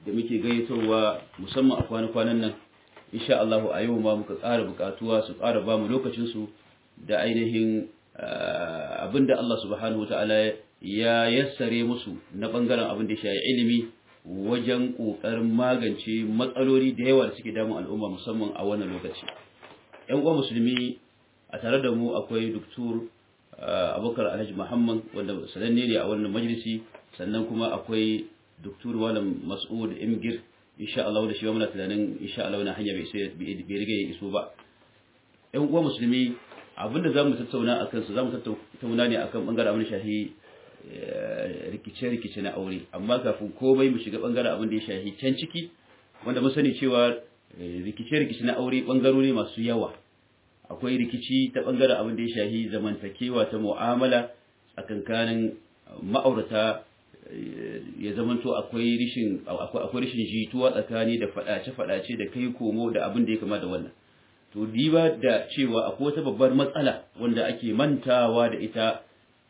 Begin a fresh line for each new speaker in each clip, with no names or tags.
da muke gayyatowa musamman a kwana-kwanan nan insha Allah a yau ma muka ƙara buƙatuwa su ƙara ba mu lokacin su da ainihin abinda Allah subhanahu wata'ala ya yassare musu na bangaren abin da ya shafi ilimi wajen ƙoƙarin magance matsaloli da yawa da suke damun al'umma musamman a wannan lokaci ‘yan uwa musulmi a tare da mu akwai doktor abokar alhaji muhammad wanda sananne ne a wannan majalisi sannan kuma akwai doktor malam mas'ud imgir insha Allah da shi muna tunanin insha Allah wannan hanya bai riga ya iso ba ‘yan uwa musulmi abinda za mu tattauna a kansu za mu tattauna ne akan bangaren abin shahi rikice-rikice na aure amma kafin komai mu shiga bangaren abin da ya shahi can ciki wanda mun sani cewa rikice-rikice na aure bangarori masu yawa akwai rikici ta bangaren abin da ya shahi zamantakewa ta mu'amala tsakankanin ma'aurata ya zamanto akwai rishin akwai rishin jituwa tsakani da fadace-fadace da kai komo da abin da ya kama da wannan to diba da cewa akwai wata babbar matsala wanda ake mantawa da ita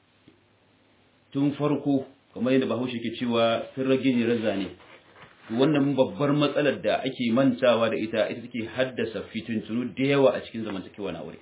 tun farko kamar yadda bahaushe ke cewa sun rage ne raza ne wannan babbar matsalar da ake mantawa da ita ita take haddasa fitintunu da yawa a cikin zamantakewa na aure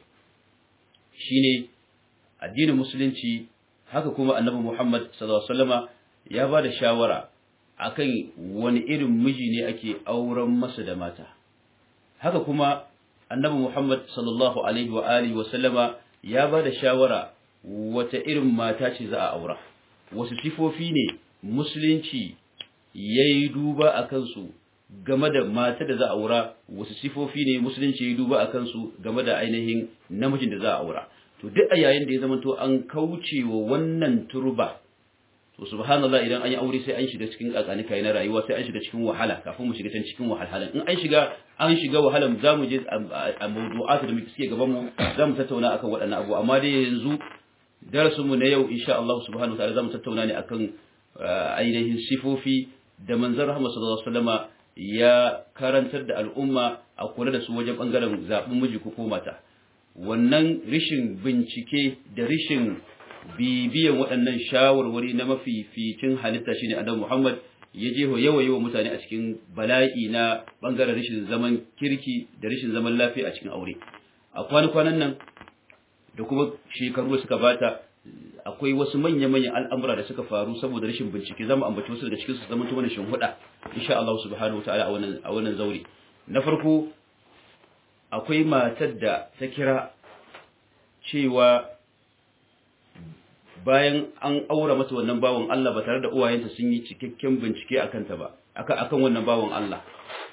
shine addinin musulunci haka kuma annabi Muhammad sallallahu alaihi wasallama ya ba da shawara akan wani irin miji ne ake auren masa da mata haka kuma annabi Muhammad sallallahu alaihi wa alihi wasallama ya ba da shawara wata irin mata ce za a aura wasu sifofi ne musulunci ya yi duba a kansu game da mata da za a aura wasu sifofi ne musulunci ya yi duba a kansu game da ainihin namijin da za a aura to duk a yayin da ya zama to an kauce wa wannan turba to subhanallah idan an yi aure sai an shiga cikin kakanika na rayuwa sai an shiga cikin wahala kafin mu shiga can cikin wahalhalan in an shiga an shiga wahalan za mu je a mawdu'atu da muke suke gaban mu za mu tattauna akan waɗannan abu amma dai yanzu darasinmu na yau insha Allah subhanahu wataala zamu tattauna ne akan ainihin sifofi da manzon Rahmat sallallahu alaihi wasallama ya karantar da al'umma a kula da su wajen bangaren zaɓin miji ko mata wannan rishin bincike da rishin bibiyan waɗannan shawarwari na mafificin halitta shine annabi Muhammad ya je yawa yawa mutane a cikin bala'i na bangaren rishin zaman kirki da rishin zaman lafiya a cikin aure a kwanan nan da kuma shekaru suka bata akwai wasu manya-manyan al'amura da suka faru saboda rashin bincike zama ambaci wasu daga cikin su zama tumanin shinhuda insha Allah subhanahu wa ta'ala a wannan zaure na farko akwai matar da ta kira cewa bayan an aura mata wannan bawon Allah ba tare da uwayenta sun yi cikakken bincike akan ta ba akan wannan bawon Allah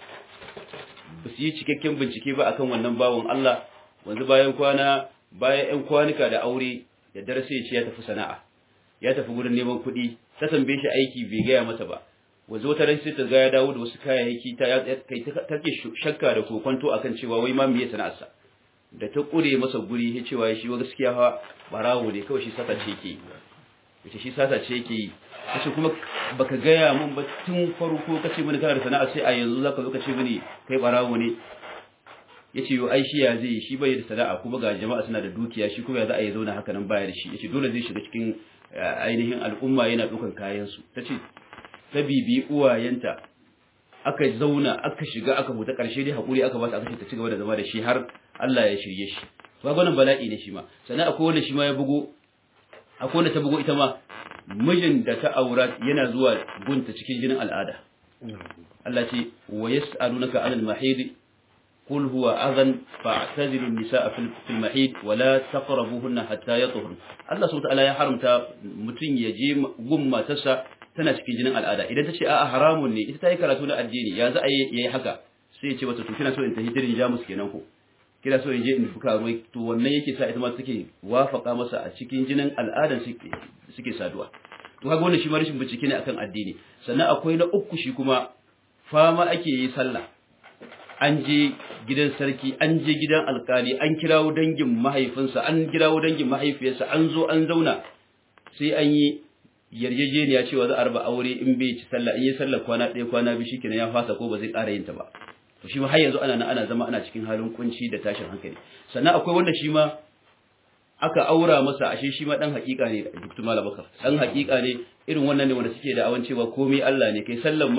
ba su yi cikakken bincike ba akan wannan bawon Allah wanzu bayan kwana bayan ‘yan kwanuka da aure da darasa ya ce ya tafi sana'a ya tafi wurin neman kuɗi ta tambaye shi aiki bai gaya mata ba wanzu wata ran sai ta ga ya dawo da wasu kayayyaki ta take shakka da kokonto akan cewa wai ma me sana'arsa da ta kure masa guri ya cewa shi wa gaskiya fa barawo ne kawai shi sata ce yake yace shi sata ce yake yi kace kuma baka gaya mun ba tun farko kace mini kana da sana'a sai a yanzu zaka zo kace mini kai barawo ne yace yo ai shi ya zai shi bai da sana'a kuma ga jama'a suna da dukiya shi kuma ya za a yi zauna haka nan baya da shi yace dole zai shiga cikin ainihin al'umma yana dukan kayan su tace ta bibi uwayenta aka zauna aka shiga aka huta karshe dai hakuri aka ba ta aka ce ta ci gaba da zama da shi har Allah ya shirye shi to ga wannan bala'i ne shi ma sannan akwai wanda shi ma ya bugo akwai wanda ta bugo ita ma mijin da ta aura yana zuwa gunta cikin jinin al'ada Allah ce wa yas'alunaka 'anil mahid قل هو أذن فاعتزلوا النساء في المحيط ولا تقربوهن حتى يطهرن الله سبحانه وتعالى ya haramta mutun ya je gumma tasa tana cikin jinin al'ada idan ta ce a'a haramun ne ita ta yi karatu na addini ya za a yi haka sai ya ce wata to kina so in tafi dirin jamus kenan ko kina so in je in buka ruwai to wannan yake sa ita ma take wafaka masa a cikin jinin al'adan suke saduwa to kaga wannan shi ma rashin bincike ne akan addini sannan akwai na uku shi kuma fama ake yi sallah an je gidan sarki an je gidan alkali an kirawo dangin mahaifinsa an kirawo dangin mahaifiyarsa an zo an zauna sai an yi yarjejeniya cewa za a raba aure in bai ci sallah in yi sallah kwana ɗaya kwana biyu shikenan ya fasa ko ba zai ƙara yin ta ba to shi ma har yanzu ana nan ana zama ana cikin halin kunci da tashin hankali sannan akwai wanda shi ma aka aura masa ashe shi ma dan hakika ne Dr. Malam Bakar dan hakika ne irin wannan ne wanda suke da awan cewa komai Allah ne kai sallan ma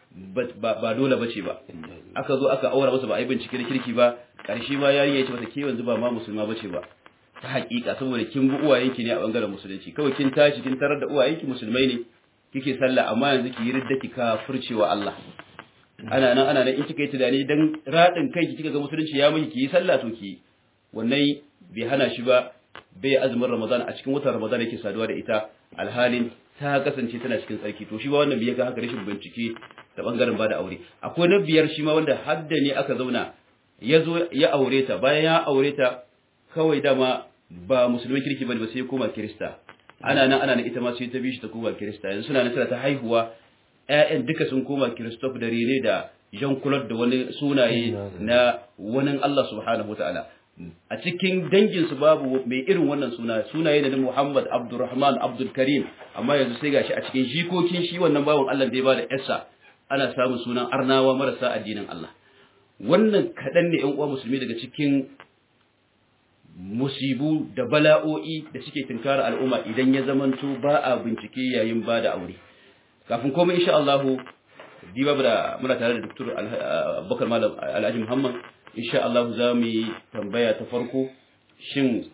ba dole bace ba aka zo aka aura masa ba a yi bincike da kirki ba ƙarshe ma yarinya ya ce mata ke yanzu ba ma musulma bace ba ta haƙiƙa saboda kin bi uwayenki ne a bangaren musulunci kawai kin tashi kin tarar da uwayenki musulmai ne kike sallah amma yanzu ki yi ridda ki kafircewa Allah ana nan ana nan in kika yi tunani dan radin kai kika ga musulunci ya miki ki yi sallah to ki wannan bai hana shi ba bai azumin Ramadan a cikin watan Ramadan yake saduwa da ita alhalin ta kasance tana cikin tsarki to shi ba wannan bai ga haka rashin bincike da bangaren bada aure akwai na biyar shi ma wanda hadda ne aka zauna ya zo ya aure ta bayan ya aure ta kawai dama ba musulmin kirki bane ba sai ya koma kirista ana nan ana nan ita ma sai ta bi shi ta koma kirista yanzu suna nan tana ta haihuwa ƴaƴan duka sun koma Christophe da Rene da Jean Claude da wani sunaye na wani Allah subhanahu wataala a cikin dangin su babu mai irin wannan suna sunaye da Muhammad Abdulrahman Abdul Karim amma yanzu sai gashi a cikin jikokin shi wannan bawon Allah da ya bada yarsa ana samun sunan arnawa marasa addinin Allah wannan kaɗan ne ƴan uwa musulmi daga cikin musibu da bala'o'i da suke tunkara al'umma idan ya zamanto ba a bincike yayin ba da aure kafin komai insha Allah diba da muna tare da Dr. Abubakar Malam Alhaji Muhammad insha Allah za mu yi tambaya ta farko shin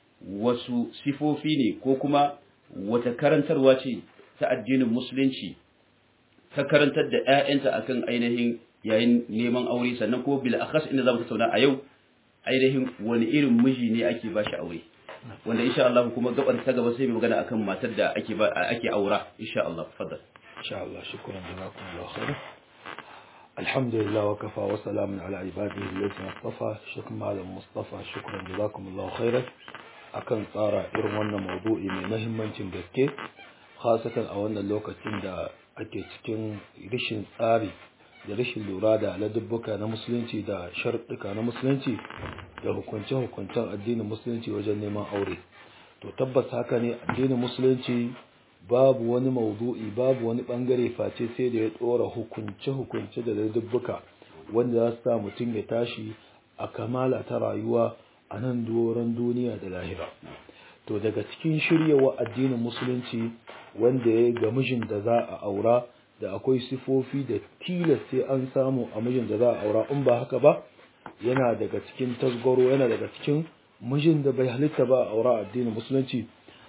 wasu sifofi ne ko kuma wata karantarwa ce ta addinin musulunci ta karantar da ƴaƴanta akan ainihin yayin neman aure sannan ko bil akhas inda zamu tattauna a yau ainihin wani irin miji ne ake ba shi aure wanda insha Allah kuma gabar ta gaba sai mu magana akan matar da ake ba ake aura insha Allah faddal
insha Allah shukran jazakumullahu khair alhamdulillah wa kafa wa salamun ala ibadihi alladhina istafa shukran malam mustafa shukran jazakumullahu khair akan tsara irin wannan maudu'i mai muhimmancin gaske khasatan a wannan lokacin da ake cikin rishin tsari da rashin lura da ladubbuka na musulunci da sharɗuka na musulunci da hukunce-hukuncen addinin musulunci wajen neman aure to tabbas haka ne addinin musulunci babu wani maudu'i babu wani bangare face sai da ya tsora hukunce-hukunce da ladubbuka wanda za su sa mutum ya tashi a kamala ta rayuwa a nan doron duniya da lahira to daga cikin shiryawa addinin musulunci wanda ya ga mijin da za a aura da akwai sifofi da tilas sai an samu a mijin da za a aura in ba haka ba yana daga cikin tasgaro yana daga cikin mijin da bai halitta ba a aura addinin musulunci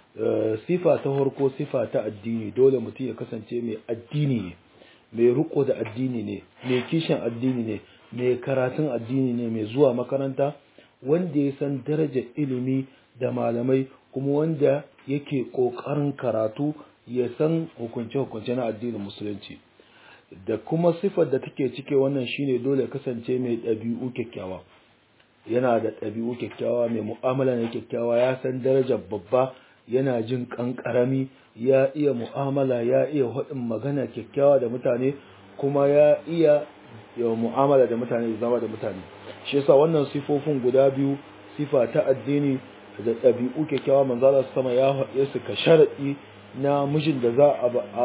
sifa ta farko sifa ta addini dole mutum ya kasance mai addini ne mai riko da addini ne mai kishin addini ne mai karatun addini ne mai zuwa makaranta wanda ya san darajar ilimi da malamai kuma wanda yake ƙoƙarin karatu ya san hukunce-hukunce na addinin musulunci da kuma sifar da take cike wannan shine dole kasance mai ɗabi'u kyakkyawa yana da ɗabi'u kyakkyawa mai mu'amala ne kyakkyawa ya san darajar babba yana jin ƙanƙarami ya iya mu'amala ya iya haɗin magana kyakkyawa da mutane kuma ya iya mu'amala da mutane da zama da mutane shi yasa wannan sifofin guda biyu sifa ta addini da ɗabi'u kyakkyawa manzala sama ya haɗe su ka sharaɗi na mijin da za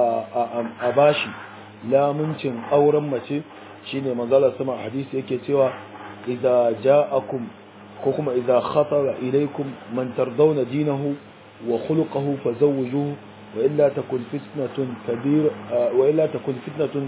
a bashi lamuncin auren mace shine manzala sama hadisi yake cewa idza ja'akum ko kuma idza khatara ilaykum man tardawna dinahu wa khuluquhu fazawwijuhu wa illa takun fitnatun kabir wa illa takun fitnatun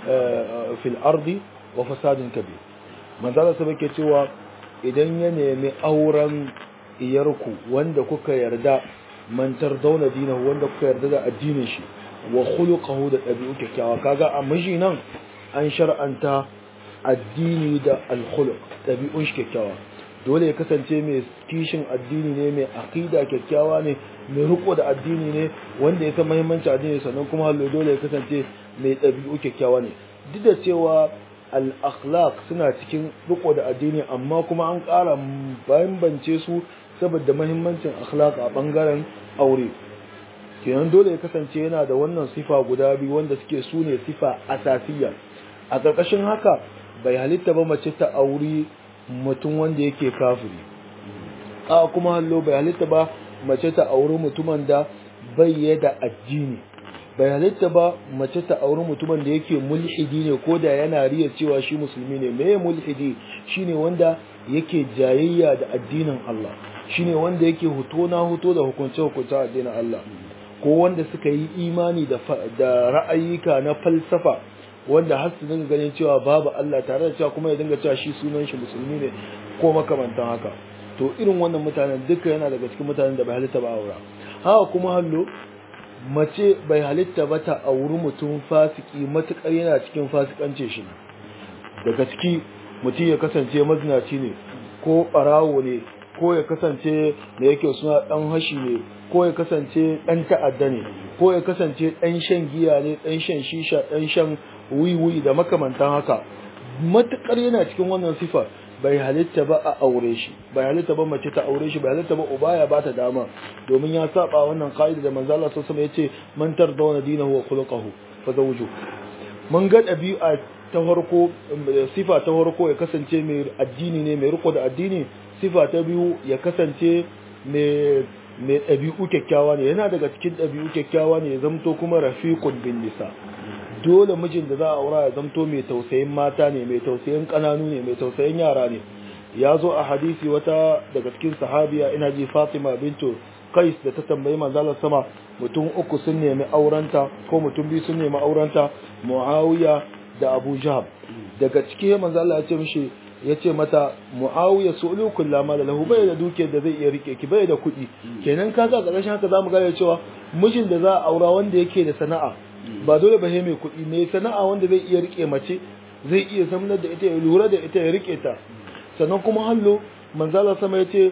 fil ardi wa fasadun kabir manzala sama yake cewa idan ya nemi auren iyarku wanda kuka yarda mantar dauna dinahu wanda kuka yarda da addinin shi wa khuluquhu da dabi'u kyakkyawa kaga a miji nan an shar'anta addini da al-khuluq dabi'un shi kyakkyawa dole ya kasance mai kishin addini ne mai aqida kyakkyawa ne mai riko da addini ne wanda ya san muhimmancin addini sannan kuma hallo dole ya kasance mai dabi'u kyakkyawa ne duk da cewa al-akhlaq suna cikin riko da addini amma kuma an ƙara bambance su saboda mahimmancin akhlaq a bangaren aure kenan dole ya kasance yana da wannan sifa guda biyu wanda suke su ne sifa asasiya a ƙarƙashin haka bai halitta ba mace ta auri mutum wanda yake kafiri a kuma hallo bai halitta ba mace ta auri mutumin da bai da addini bai halitta ba mace ta auri mutumin da yake mulhidi ne ko da yana riya cewa shi musulmi ne me mulhidi shine wanda yake jayayya da addinin Allah shine wanda yake huto na huto da hukunce hukunce addinin Allah ko wanda suka yi imani da da ra'ayika na falsafa wanda har su dinga ganin cewa babu Allah tare da cewa kuma ya dinga cewa shi sunan shi musulmi ne ko makamantan haka to irin wannan mutanen duka yana daga cikin mutanen da bai halitta ba aura haka kuma hallo mace bai halitta ba ta auri mutum fasiki matukar yana cikin fasikance shi daga ciki mutum ya kasance mazinaci ne ko barawo ne ko ya kasance da yake suna dan hashi ne ko ya kasance dan ta'adda ne ko ya kasance dan shan giya ne dan shan shisha dan shan wiwi da makamantan haka matukar yana cikin wannan sifa bai halitta ba a aure shi bai halitta ba mace ta aure shi bai halitta ba uba ya bata dama domin ya saba wannan kaida da manzo Allah sallallahu alaihi wasallam yace man tardawna dinahu wa khuluquhu fa zawju mun ga dabi'a ta farko sifa ta farko ya kasance mai addini ne mai riko da addini sifa ta biyu ya kasance mai mai ɗabi'u kyakkyawa ne yana daga cikin ɗabi'u kyakkyawa ne ya zamto kuma rafiqun bin nisa dole mijin da za a aura ya zamto mai tausayin mata ne mai tausayin kananu ne mai tausayin yara ne ya zo a hadisi wata daga cikin sahabiya ina ji Fatima bintu Qais da ta tambayi manzalar sama mutum uku sun nemi aurenta ko mutum biyu sun nemi aurenta Muawiya da Abu Jahab daga cikin manzo Allah ya ce mishi ya ce mata Muawiya su'ulu kullama da lahu bai da duke da zai iya rike ki bai da kuɗi kenan kaga ƙarshen haka zamu gane cewa mijin da za a aura wanda yake da sana'a ba dole ba mai kuɗi mai sana'a wanda zai iya rike mace zai iya zamanar da ita ya lura da ita ya rike ta sannan kuma hallo manzala sama yace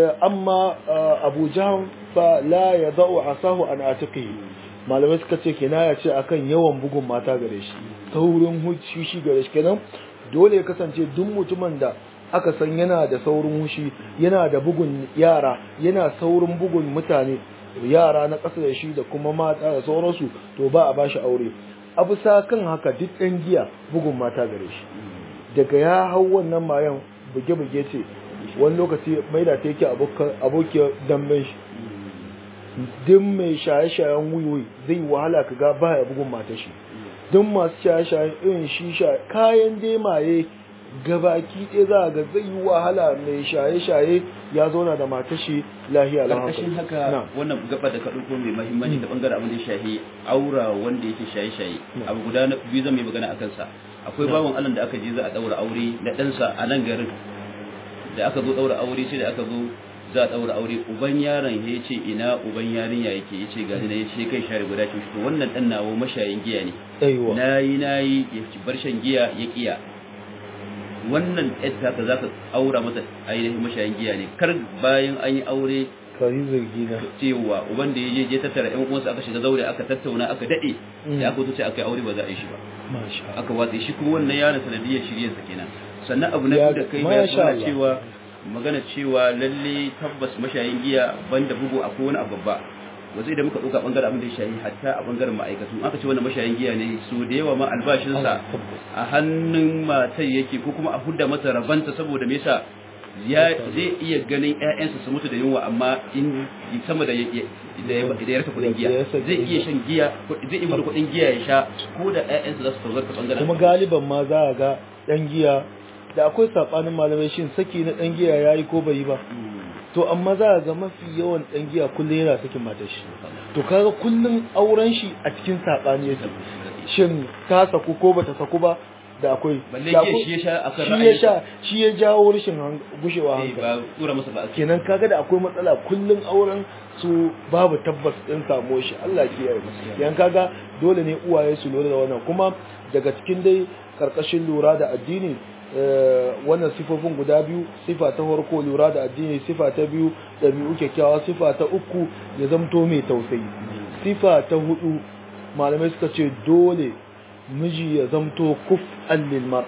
amma Abu Jahm fa la yadau asahu an atiqihi malamai suka ce kinaya ce akan yawan bugun mata gare shi saurin hushi gare shi kenan dole ya kasance duk mutumin da aka san yana da saurin hushi yana da bugun yara yana saurin bugun mutane yara na ƙasa da shi da kuma mata da sauransu to ba a bashi aure a bisa kan haka duk ɗan giya bugun mata gare shi daga ya hau wannan mayan buge-buge ce wani lokaci mai da ta yake abokiyar damben shi duk mai shaye-shayen wiwi zai wahala ka ga baya bugun mata shi duk masu shaye-shayen irin shisha kayan dai maye gabaki ɗaya za a ga zai yi wahala mai shaye-shaye ya zauna da matar shi lahiya
karkashin haka wannan gaba da ka ɗauko mai mahimmanci da bangaren abin da ya shahi aura wanda yake shaye-shaye abu guda na biyu zan mai magana a kansa akwai bawan Allah da aka je za a ɗaura aure da ɗansa a nan garin da aka zo ɗaura aure sai da aka zo za a ɗaura aure uban yaron ya ce ina uban yarinya yake ya ce gani na ya ce kai share guda ce to wannan ɗan nawo mashayin giya ne nayi nayi ya bar shan giya ya kiya wannan yadda ka za ka aura masa ainihin mashayin giya ne kar bayan an yi aure
kari zargi na
cewa uban da ya je tattara yan uwansa aka shiga zaure aka tattauna aka dade da aka wuce aka yi aure ba za a yi shi ba aka watsa shi kuma wannan yaron sanadiyar shiryarsa kenan sannan abu na biyu da kai ya fara cewa magana cewa lalle tabbas mashayin giya banda bugu akwai wani abu babba wasu idan muka ɗauka ɓangaren abin da ya shayi hatta a ɓangaren ma'aikatu aka ce wannan mashayin giya ne su da yawa ma albashinsa a hannun matai yake ko kuma a hudda masa rabanta saboda me yasa ya zai iya ganin ƴaƴansa su mutu da yunwa amma in sama da da ya rasa kuɗin giya zai iya shan giya zai iya mutu kuɗin giya ya sha ko da ƴaƴansa za su tauzarta ɓangaren
kuma galiban ma za a ga ɗan giya da akwai saɓanin malamai shin saki na ɗan giya ya yi ko bai yi ba to amma za a ga mafi yawan ɗan giya kullum yana sakin matar shi to kaga kullum auren shi a cikin saɓani yake shin ta saku ko bata saku ba da akwai
balle ke shi ya sha akan
shi ya sha shi ya jawo rashin gushewa hankali
ba tura masa ba
kenan kaga da akwai matsala kullum auren su babu tabbas din samo shi Allah ke yi yan kaga dole ne uwaye su lura da wannan kuma daga cikin dai karkashin lura da addini wannan sifofin guda biyu sifa ta farko lura da addini sifa ta biyu ɗabi'u kyakkyawa sifa ta uku ya zamto mai tausayi sifa ta hudu malamai suka ce dole miji ya zamto kuf lil mar'a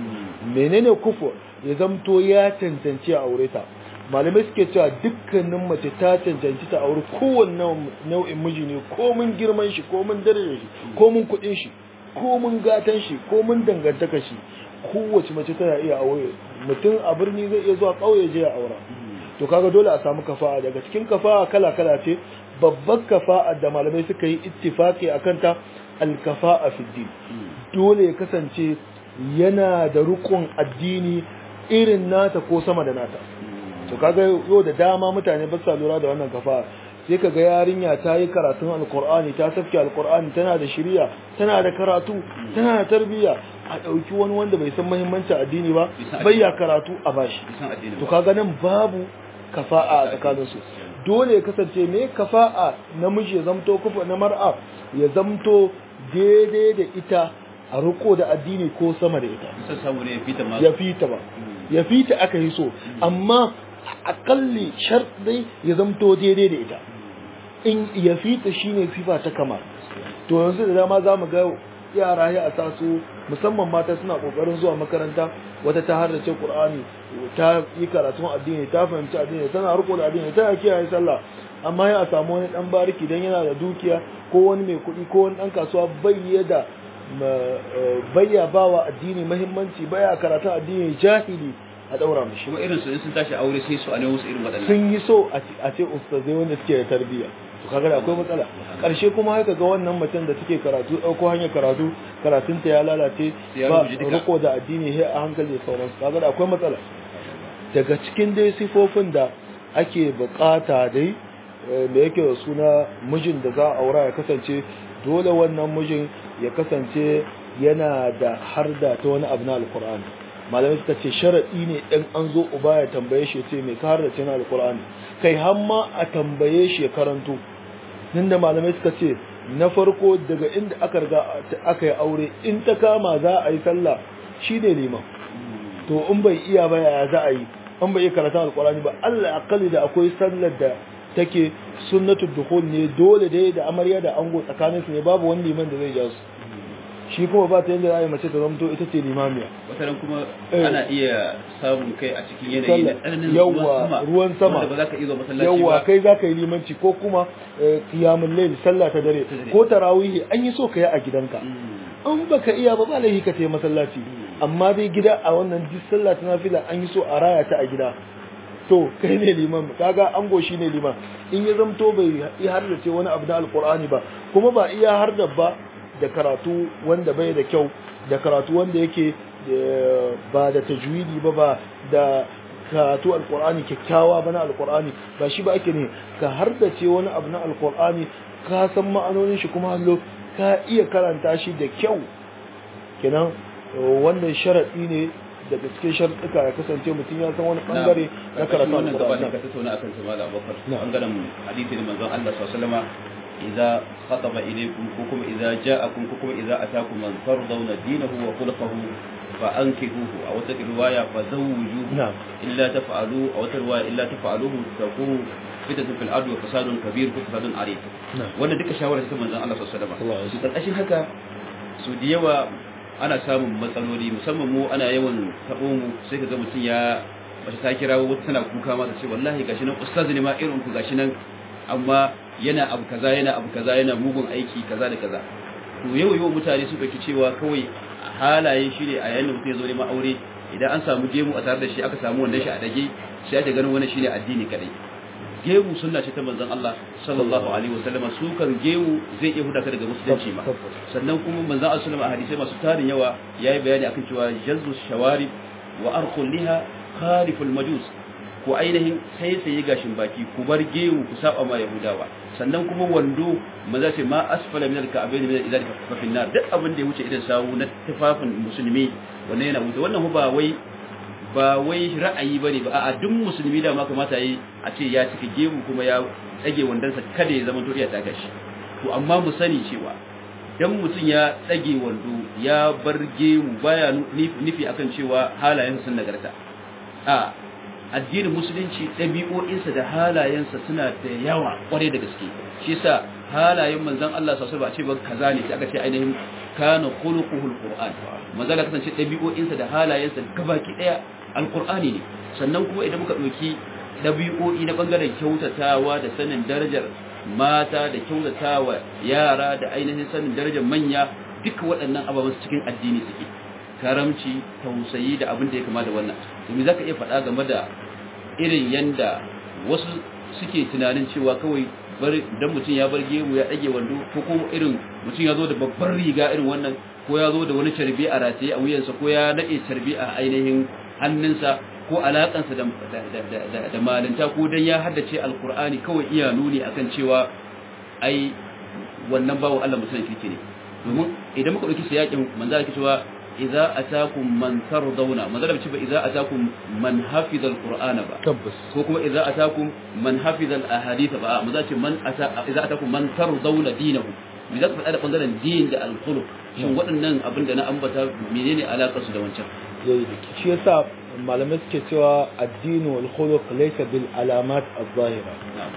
menene kufu ya zamto ya cancanci a aure ta malamai suke cewa dukkanin mace ta cancanci ta aure kowanne nau'in miji ne ko mun girman shi ko mun darajar shi ko mun kuɗin shi ko mun gatan shi ko mun dangantaka shi kowace mace tana iya aure mutum a birni zai iya zuwa ƙauye je ya aura to kaga dole a samu kafa'a daga cikin kafa'a kala kala ce babbar kafa'a da malamai suka yi ittifaqi akan ta al-kafa'a fi din dole ya kasance yana da rukun addini irin nata ko sama da nata to kaga yau da dama mutane ba sa lura da wannan kafa'a sai ka ga yarinya ta yi karatun alkur'ani ta tafke alkur'ani tana da shirya tana da karatu tana da tarbiyya a ɗauki wani wanda bai san muhimmancin addini ba bai ya karatu a bashi to kaga nan babu kafa'a a tsakaninsu dole ya kasance me kafa'a namiji ya zamto kufa na mar'a ya zamto daidai da ita a riko da addini ko sama da ita ya fita ba ya fita aka yi so amma akalli sharɗi ya zamto daidai da ita in ya fita shine sifa ta kamar to yanzu da dama za mu ga yara ya a taso musamman mata suna kokarin zuwa makaranta wata ta harrace qur'ani ta yi karatun addini ta fahimci addini tana riko da addini ta kiyaye sallah amma ya samu wani dan bariki dan yana da dukiya ko wani mai kuɗi ko wani dan kasuwa bai da bayya bawa addini muhimmanci baya karatun addini jahili a daura mishi
kuma irin su in sun tashi aure sai su a nemo su irin waɗannan
sun yi so a ce ustazai wanda suke da tarbiyya to kaga da akwai matsala karshe kuma haka ga wannan macen da take karatu dauko hanyar karatu karatun ta ya lalace ba riko da addini he a hankali da sauransu kaga da akwai matsala daga cikin dai sifofin da ake bukata dai da yake da suna mijin da za a aura ya kasance dole wannan mijin ya kasance yana da harda ta wani abu na alkur'ani malamai suka ce sharaɗi ne ɗan an zo uba ya tambaye shi ce mai ka harda na alkur'ani kai hamma a tambaye shi ya karanto nan da malamai suka ce na farko daga inda aka riga aka yi aure in ta kama za a yi sallah shi ne liman to in bai iya ba yaya za a yi in bai iya karatun alkur'ani ba allah akali da akwai sallar da take sunnatul dukhul ne dole dai da amarya da ango tsakaninsu ne babu wani liman da zai ja su shi kuma ba ta yadda za a yi mace ta zamto ita ce limamiya
wataran kuma ana iya samun kai a cikin yanayi na tsananin
yawa ruwan sama
wanda ba za ka iya zuwa masallaci
yawa
ba
kai za ka yi limanci ko kuma kiyamun laili sallah ta dare ko tarawihi an yi so ka yi a gidanka an baka iya ba ba laifi ka tayi masallaci amma dai gida a wannan duk sallah ta nafila an yi so a raya ta a gida to kai ne liman kaga ango shi ne liman in ya zamto bai iya har da ce wani abu na alkur'ani ba kuma ba iya har da ba da karatu wanda bai da kyau da karatu wanda yake ba da tajwidi ba ba da karatu alkur'ani kyakkyawa ba na alkur'ani ba shi ba ake ne ka har da ce wani abu na alkur'ani ka san ma'anonin shi kuma hallo ka iya karanta shi da kyau kenan wannan sharaɗi ne daga cikin sharɗuka ya kasance mutum ya san wani bangare na karatu
wannan gaba
alkur'ani
ne ka tattauna akan sa malam Abubakar bangaren hadisi ne manzon Allah sallallahu alaihi wasallam idza khataba ilaykum ko kuma idza ja'akum ko kuma idza atakum man tardawna dinahu wa khulquhu fa ankihuhu aw ta riwaya fa zawjuhu
na'am
illa taf'alu aw ta riwaya illa taf'aluhu takunu fitnatun fil ardi wa fasadun kabir wa fasadun arid
na'am
wannan duka shawara ta manzon Allah sallallahu alaihi
Sallallahu alaihi
wasallam su karkashin haka su da yawa ana samun matsaloli musamman mu ana yawan taɓo mu sai ka ga mutum ya wata ta kira wata tana kuka ma ta ce wallahi gashi nan ustaz ne ma irin ku gashi nan amma yana abu kaza yana abu kaza yana mugun aiki kaza da kaza to yau yau mutane su ɗauki cewa kawai halaye shi ne a yayin da mutum ya zo neman aure idan an samu gemu a tare da shi aka samu wanda shi a dage sai ake ganin wani shine addini kadai gemu sunna ce ta manzon Allah sallallahu alaihi wasallam su kan gemu zai iya huda ka daga musulunci ma sannan kuma manzon Allah sallallahu alaihi wasallam a hadisai masu tarin yawa yayi bayani akan cewa jazzu shawari wa arqul liha khaliful majus ko ainihin sai sai gashin baki ku bar gemu ku saba ma yahudawa sannan kuma wando maza ce ma asfala min al-ka'bayn min al-izari fa fi nar duk abin da ya wuce idan sawu na tufafin musulmi wannan yana wuce wannan ba wai ba wai ra'ayi bane ba a'a duk musulmi da ma kamata yi a ce ya cika gemu kuma ya tsage wandansa kada ya zama toriya ta gashi to amma mu sani cewa dan mutum ya tsage wando ya bar gemu baya nufi akan cewa halayensa sun nagarta a addinin musulunci ɗabi'o'insa da halayensa suna da yawa kwarai da gaske shi yasa halayen manzon Allah sallallahu alaihi wasallam ba a ce ba kaza ne sai aka ce ainihin kana khuluquhul qur'an manzon Allah kasance ɗabi'o'insa da halayensa gabaki daya alqur'ani ne sannan kuma idan muka ɗauki ɗabi'o'i na bangaren kyautatawa da sanin darajar mata da kyautatawa yara da ainihin sanin darajar manya duka waɗannan ababen cikin addini suke karamci tausayi da abin da ya kama da wannan domin za ka iya faɗa game da irin yanda wasu suke tunanin cewa kawai dan mutum ya bar gemu ya ɗage wando ko kuma irin mutum ya zo da babbar riga irin wannan ko ya zo da wani carbi a rataye a wuyansa ko ya naɗe carbi a ainihin hannunsa ko alakansa da da da malinta ko dan ya haddace alqur'ani kawai iya nuni akan cewa ai wannan bawo Allah musulmi kirki ne domin idan muka dauki siyakin manzo yake cewa idza atakum man tardawna manzo da cewa idza atakum man hafiza alqur'ana ba
tabbas
ko kuma idza atakum man hafiza alahadith ba manzo ce man ata idza atakum man tardawna dinahu me za ka faɗa da bangaren din da alkhuluq shin waɗannan abin da na ambata menene alakar su da wancan
yayi da shi yasa malamai suke cewa addini wal khuluq laysa bil alamat az-zahira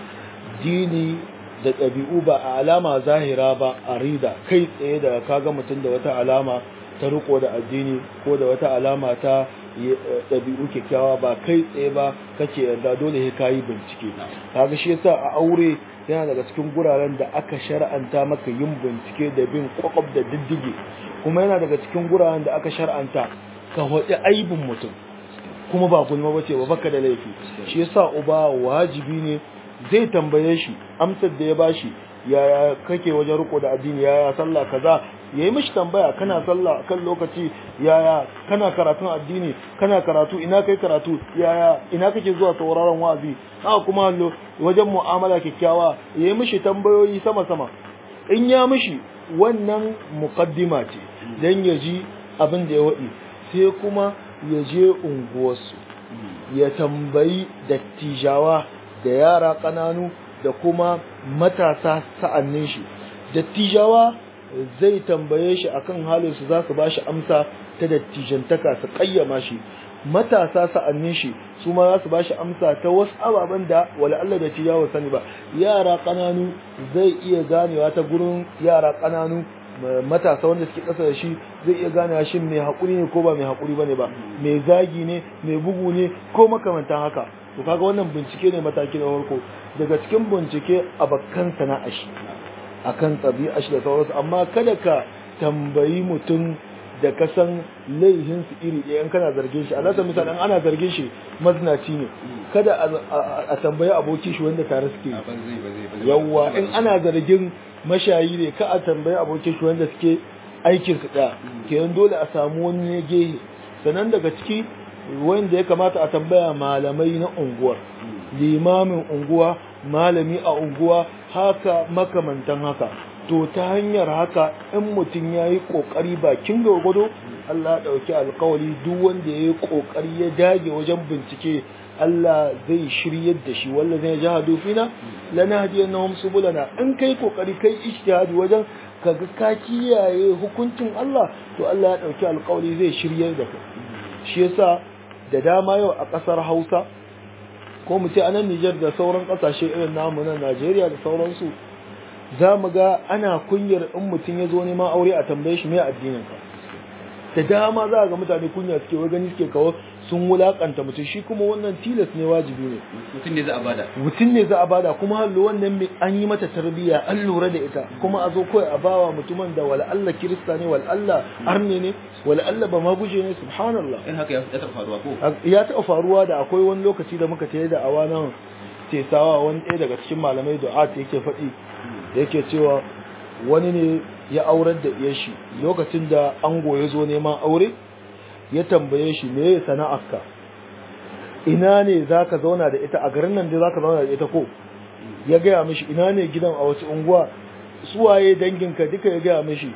dini da ɗabi'u ba a alama zahira ba a rida kai tsaye da kaga mutum da wata alama ta riko da addini ko da wata alama ta ɗabi'u kyakkyawa ba kai tsaye ba kake yarda dole sai kayi bincike kaga shi yasa a aure yana daga cikin guraren da aka shar'anta maka yin bincike da bin kwakwab da diddige kuma yana daga cikin guraren da aka shar'anta ka waɗi aibin mutum kuma ba gulma bace ba baka da laifi shi yasa uba wajibi ne zai tambaye shi amsar da ya bashi yaya kake wajen riko da addini yaya sallah kaza yayi mishi tambaya kana sallah kan lokaci yaya kana karatun addini kana karatu ina kai karatu yaya ina kake zuwa sauraron wa'azi haka kuma hallo wajen mu'amala kyakkyawa yayi mishi tambayoyi sama sama in ya mishi wannan muqaddima ce dan ya ji abin da ya wadi sai kuma ya je unguwarsu ya tambayi dattijawa da yara ƙananu da kuma matasa sa'annin shi dattijawa zai tambaye shi akan halin su za su ba shi amsa ta dattijantaka su kayyama shi matasa sa'annin shi su ma za su ba shi amsa ta wasu ababen da wala Allah dattijawa sani ba yara ƙananu zai iya ganewa ta gurin yara ƙananu matasa wanda suke ƙasa da shi zai iya ganewa shin mai haƙuri ne ko ba mai haƙuri bane ba mai zagi ne mai bugu ne ko makamantan haka to kaga wannan bincike ne mataki na farko daga cikin bincike a bakkan sana'a shi akan ɗabi'a shi da sauransu amma kada ka tambayi mutum da ka san laihin su iri ɗaya in kana zargin shi alasa misali ana zargin shi mazinaci ne kada a tambayi aboki shi wanda tare suke yawwa in ana zargin mashayi ne ka a tambayi abokin shi wanda suke aikin su ɗaya kenan dole a samu wani ne gehe sannan daga ciki wanda ya kamata a tambaya malamai na unguwar limamin unguwa malami a unguwa haka makamantan haka to ta hanyar haka in mutum ya yi ƙoƙari bakin gwargwado Allah ya ɗauki alkawali duk wanda ya yi ƙoƙari ya dage wajen bincike Allah zai shiryar da shi wanda zai jahadu fina lana hadiyar na subulana in kai ƙoƙari kai ijtihadi wajen kaga ka kiyaye hukuncin Allah to Allah ya ɗauki alkawali zai shiryar da kai shi yasa da dama yau a ƙasar Hausa ko mu ce anan Nijar da sauran ƙasashe irin namu na Najeriya da sauransu za mu ga ana kunyar in mutum ya zo neman aure a tambaye shi mai addinin ka da dama za ga mutane kunya suke wai gani suke kawo sun wulakanta mutum shi kuma wannan tilas ne wajibi ne
mutum ne za a bada
mutum ne za a bada kuma hallo wannan an yi mata tarbiyya an lura da ita kuma a zo kawai a bawa mutumin da wala Allah kirista ne wala Allah arne ne wala Allah ba ma guje ne subhanallah
in haka ya taɓa faruwa ko
ya taɓa faruwa da akwai wani lokaci da muka tayi da awa nan tesawa wani ɗaya daga cikin malamai du'at yake faɗi yake cewa wani ne ya aurar da iya shi lokacin da ango ya zo neman aure ya tambaye shi me ya sana'arka ina ne za ka zauna da ita a garin nan da za ka zauna da ita ko ya gaya mishi ina ne gidan a wasu unguwa suwaye danginka duka ya gaya mishi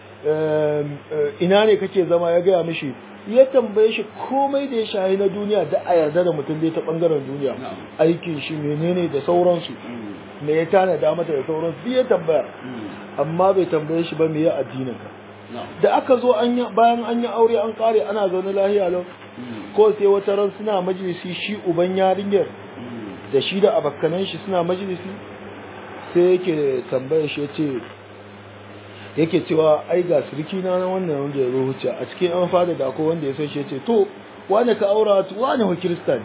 ina ne kake zama ya gaya mishi ya tambaye shi komai da ya shahi na duniya da a yarda da mutum dai ta bangaren duniya aikin shi menene da sauransu me ya tanada mata da sauransu ya tambaya amma bai tambaye shi ba me ya addinin ka da aka zo an bayan an yi aure an kare ana zaune lahiya lau ko sai wata ran suna majalisi shi uban yarinyar da shi da abakkanan shi suna majalisi sai yake tambaye shi yace yake cewa ai ga sirki na wannan wanda ya ruhuce a cikin an fada da akwai wanda ya so shi yace to wane ka aura tu wane wa kristan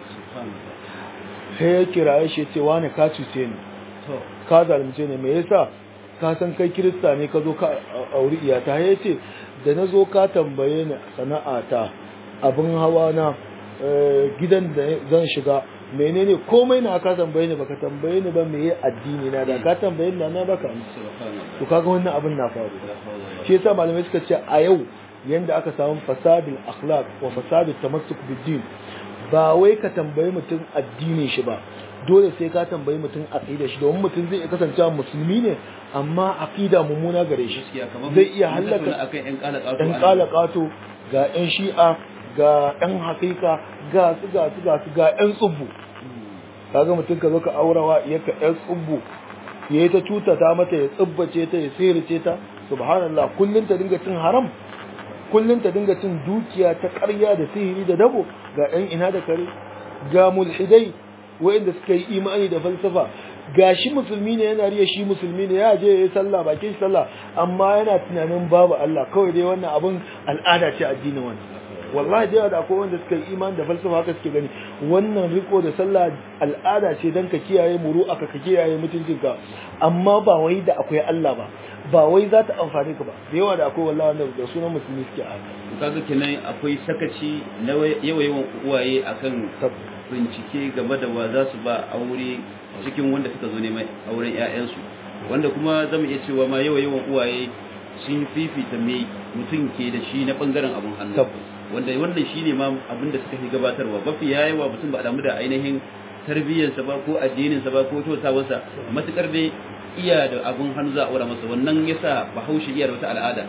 sai ya kira shi yace wane ka cuce ni ka zalunce ni me yasa ka san kai kirista ne ka zo ka auri iyata ya ce da na zo ka tambaye ni sana'ata abin hawa na gidan da zan shiga menene komai na ka tambaye ni baka tambaye ni ba meye addini na da ka tambaye ni na baka to kaga wannan abin na faru shi yasa malamai suka ce a yau yanda aka samu fasadul akhlaq wa fasadul tamassuk bid-din ba wai ka tambayi mutum addinin shi ba dole sai ka tambayi mutum aqida shi domin mutum zai iya kasancewa musulmi ne amma aqida mummuna gare shi
gaskiya kamar
zai iya
mun tattauna
hallaka
akan yan kala kato
ɗan ƙala ƙato ga 'yan shi'a ga 'yan hakika ga su ga su ga su ga 'yan tsubbu kaga mutum ka zo ka aurawa iyaka 'yan tsubbu ya yi ta cuta ta mata ya tsubbace ta ya sirrice ta subhanallah kullum ta dinga cin haram kullum ta dinga cin dukiya ta ƙarya da sihiri da dabo ga 'yan ina da kare ga mulhidai wa'inda suka yi imani da falsafa ga shi musulmi ne yana riya shi musulmi ne ya je ya yi sallah bakin shi sallah amma yana tunanin babu Allah kawai dai wannan abun al'ada ce addinin wani wallahi da yawa da akwai wanda suka yi imani da falsafa haka suke gani wannan riko da sallah al'ada ce dan ka kiyaye muru aka ka kiyaye mutuncinka amma ba wai da akwai Allah ba ba wai za ta amfane ka ba da yawa da akwai wallahi wanda da sunan musulmi suke a
kaga kenan akwai sakaci na yawa yawan uwaye akan bincike game da wa za su ba aure cikin wanda suka zo neman auren 'ya'yansu wanda kuma zamu iya cewa ma yawa yawan uwaye sun fifita me mutum ke da shi na bangaren abun hannu wanda wannan shine ma abin da suka fi gabatarwa mafi yawa mutum ba a damu da ainihin tarbiyyarsa ba ko addininsa ba ko kyautawarsa matukar dai iya da abun hannu za a aura masa wannan yasa bahaushe iya da wata al'ada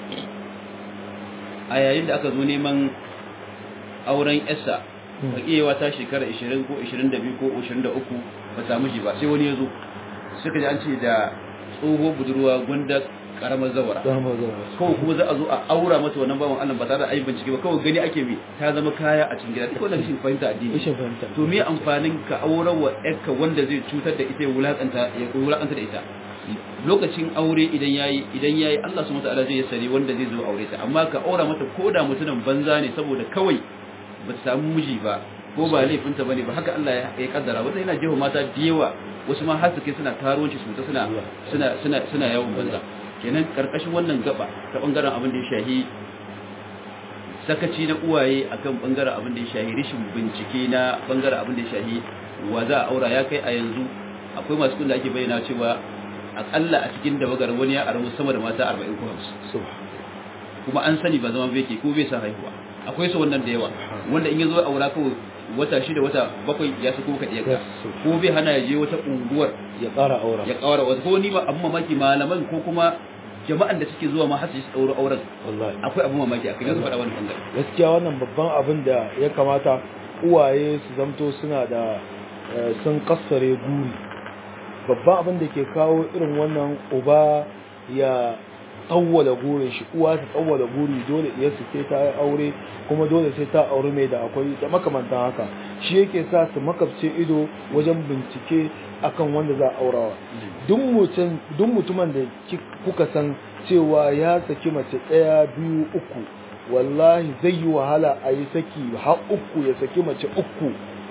a yayin da aka zo neman auren yarsa bakiyewa ta shekara 20 ko 22 ko 23 ba samu shi ba sai wani ya zo suka ji an ce da tsoho budurwa gunda karamar zawara kawai kuma za a zo a aura mata wannan bawan Allah ba tare da ayi bincike ba kawai gani ake mi ta zama kaya a cikin gida ko da rashin fahimta addini to me amfanin ka aurar wa yarka wanda zai cutar da ita ya wulakanta ya wulakanta da ita lokacin aure idan yayi idan yayi Allah subhanahu wataala zai sani wanda zai zo aure ta amma ka aura mata koda mutumin banza ne saboda kawai ba ta samu miji ba ko ba laifinta bane ba haka Allah ya kaddara wanda yana jefa mata da yawa wasu ma har suke suna karuwanci su suna suna suna suna yawon banza kenan karkashin wannan gaba ta bangaren abin da ya shahi sakaci na uwaye akan bangaren abin da ya shahi rishin bincike na bangaren abin da ya shahi wa za a aura ya kai a yanzu akwai masu kun da ake bayyana cewa akalla a cikin da bagar wani ya aramu sama da mata 40 ko 50 kuma an sani ba zama bai ke ko bai sa haihuwa akwai su wannan da yawa wanda in ya zo aura kawai wata shida wata bakwai ya sako ka ɗaya ko bai hana ya je wata unguwar
ya ƙara aura
ya ƙara wata ko ni ba abin mamaki malaman ko kuma jama'an da suke zuwa ma har su yi ɗaura auren
wallahi
akwai abin mamaki a kai su faɗa wani bangare
gaskiya wannan babban abin da ya kamata uwaye su zamto suna da sun kassare guri babban abin da ke kawo irin wannan uba ya tsawwala gurin shi uwa ta tsawwala guri dole iya su sai ta aure kuma dole sai ta aure mai da akwai da makamantan haka shi yake sa su makabce ido wajen bincike akan wanda za a aurawa duk mutumin da kuka san cewa ya saki mace ɗaya biyu uku wallahi zai yi wahala a yi saki har uku ya saki mace uku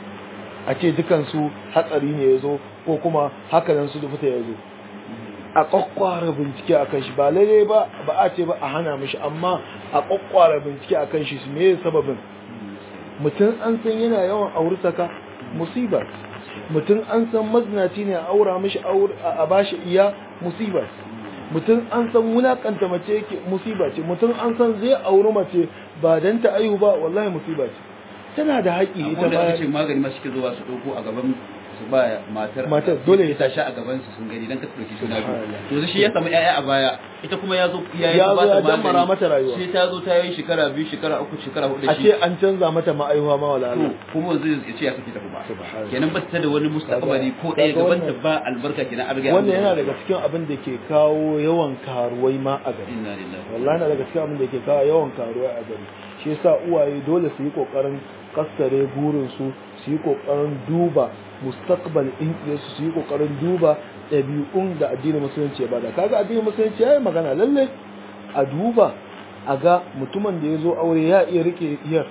a ce dukansu hatsari ne ya zo ko kuma hakanan su fita ya zo a kwakwara bincike a kan shi ba lalle ba ba a ce ba a hana mishi amma a kwakwara bincike a kan shi su me sababin mutum an san yana yawan aurutaka musiba mutum an san mazinaci ne a aura mishi a bashi iya musiba mutum an san wulakanta mace yake musiba ce mutum an san zai auri mace ba dan ta aihu ba wallahi musiba ce tana da haƙi ita
ba ce magani ma suke zuwa su ɗauko a gaban su ba matar
matar dole
ya tashi a gaban su sun gani dan ka dauki suna biyu to shi ya samu yaya a baya ita kuma ya zo ya yi
ya zo
ba
ya
ta
dammara mata rayuwa
sai ta zo ta yi shekara biyu shekara uku shekara hudu
a ce an canza mata ma'aihuwa ma wala
to
Allah
kuma zai ya ce ya saki ta kuma
Subhanallah.
kenan ba ta da wani mustaqbali ko ɗaya
Kaga
gaban ta
wannan-
ba albarka kenan an riga an
wannan yana
zo.
daga cikin abin da ke kawo yawan karuwai ma a gari
inna lillahi
wallahi na daga cikin abin da ke kawo yawan karuwai a gari shi yasa uwaye dole su yi kokarin kassare burin su su yi kokarin duba mustaqbal din su su yi kokarin duba ɗabi'un da addinin musulunci ya bada kaga addinin musulunci ya yi magana lalle a duba a ga mutumin da ya zo aure ya iya rike iyar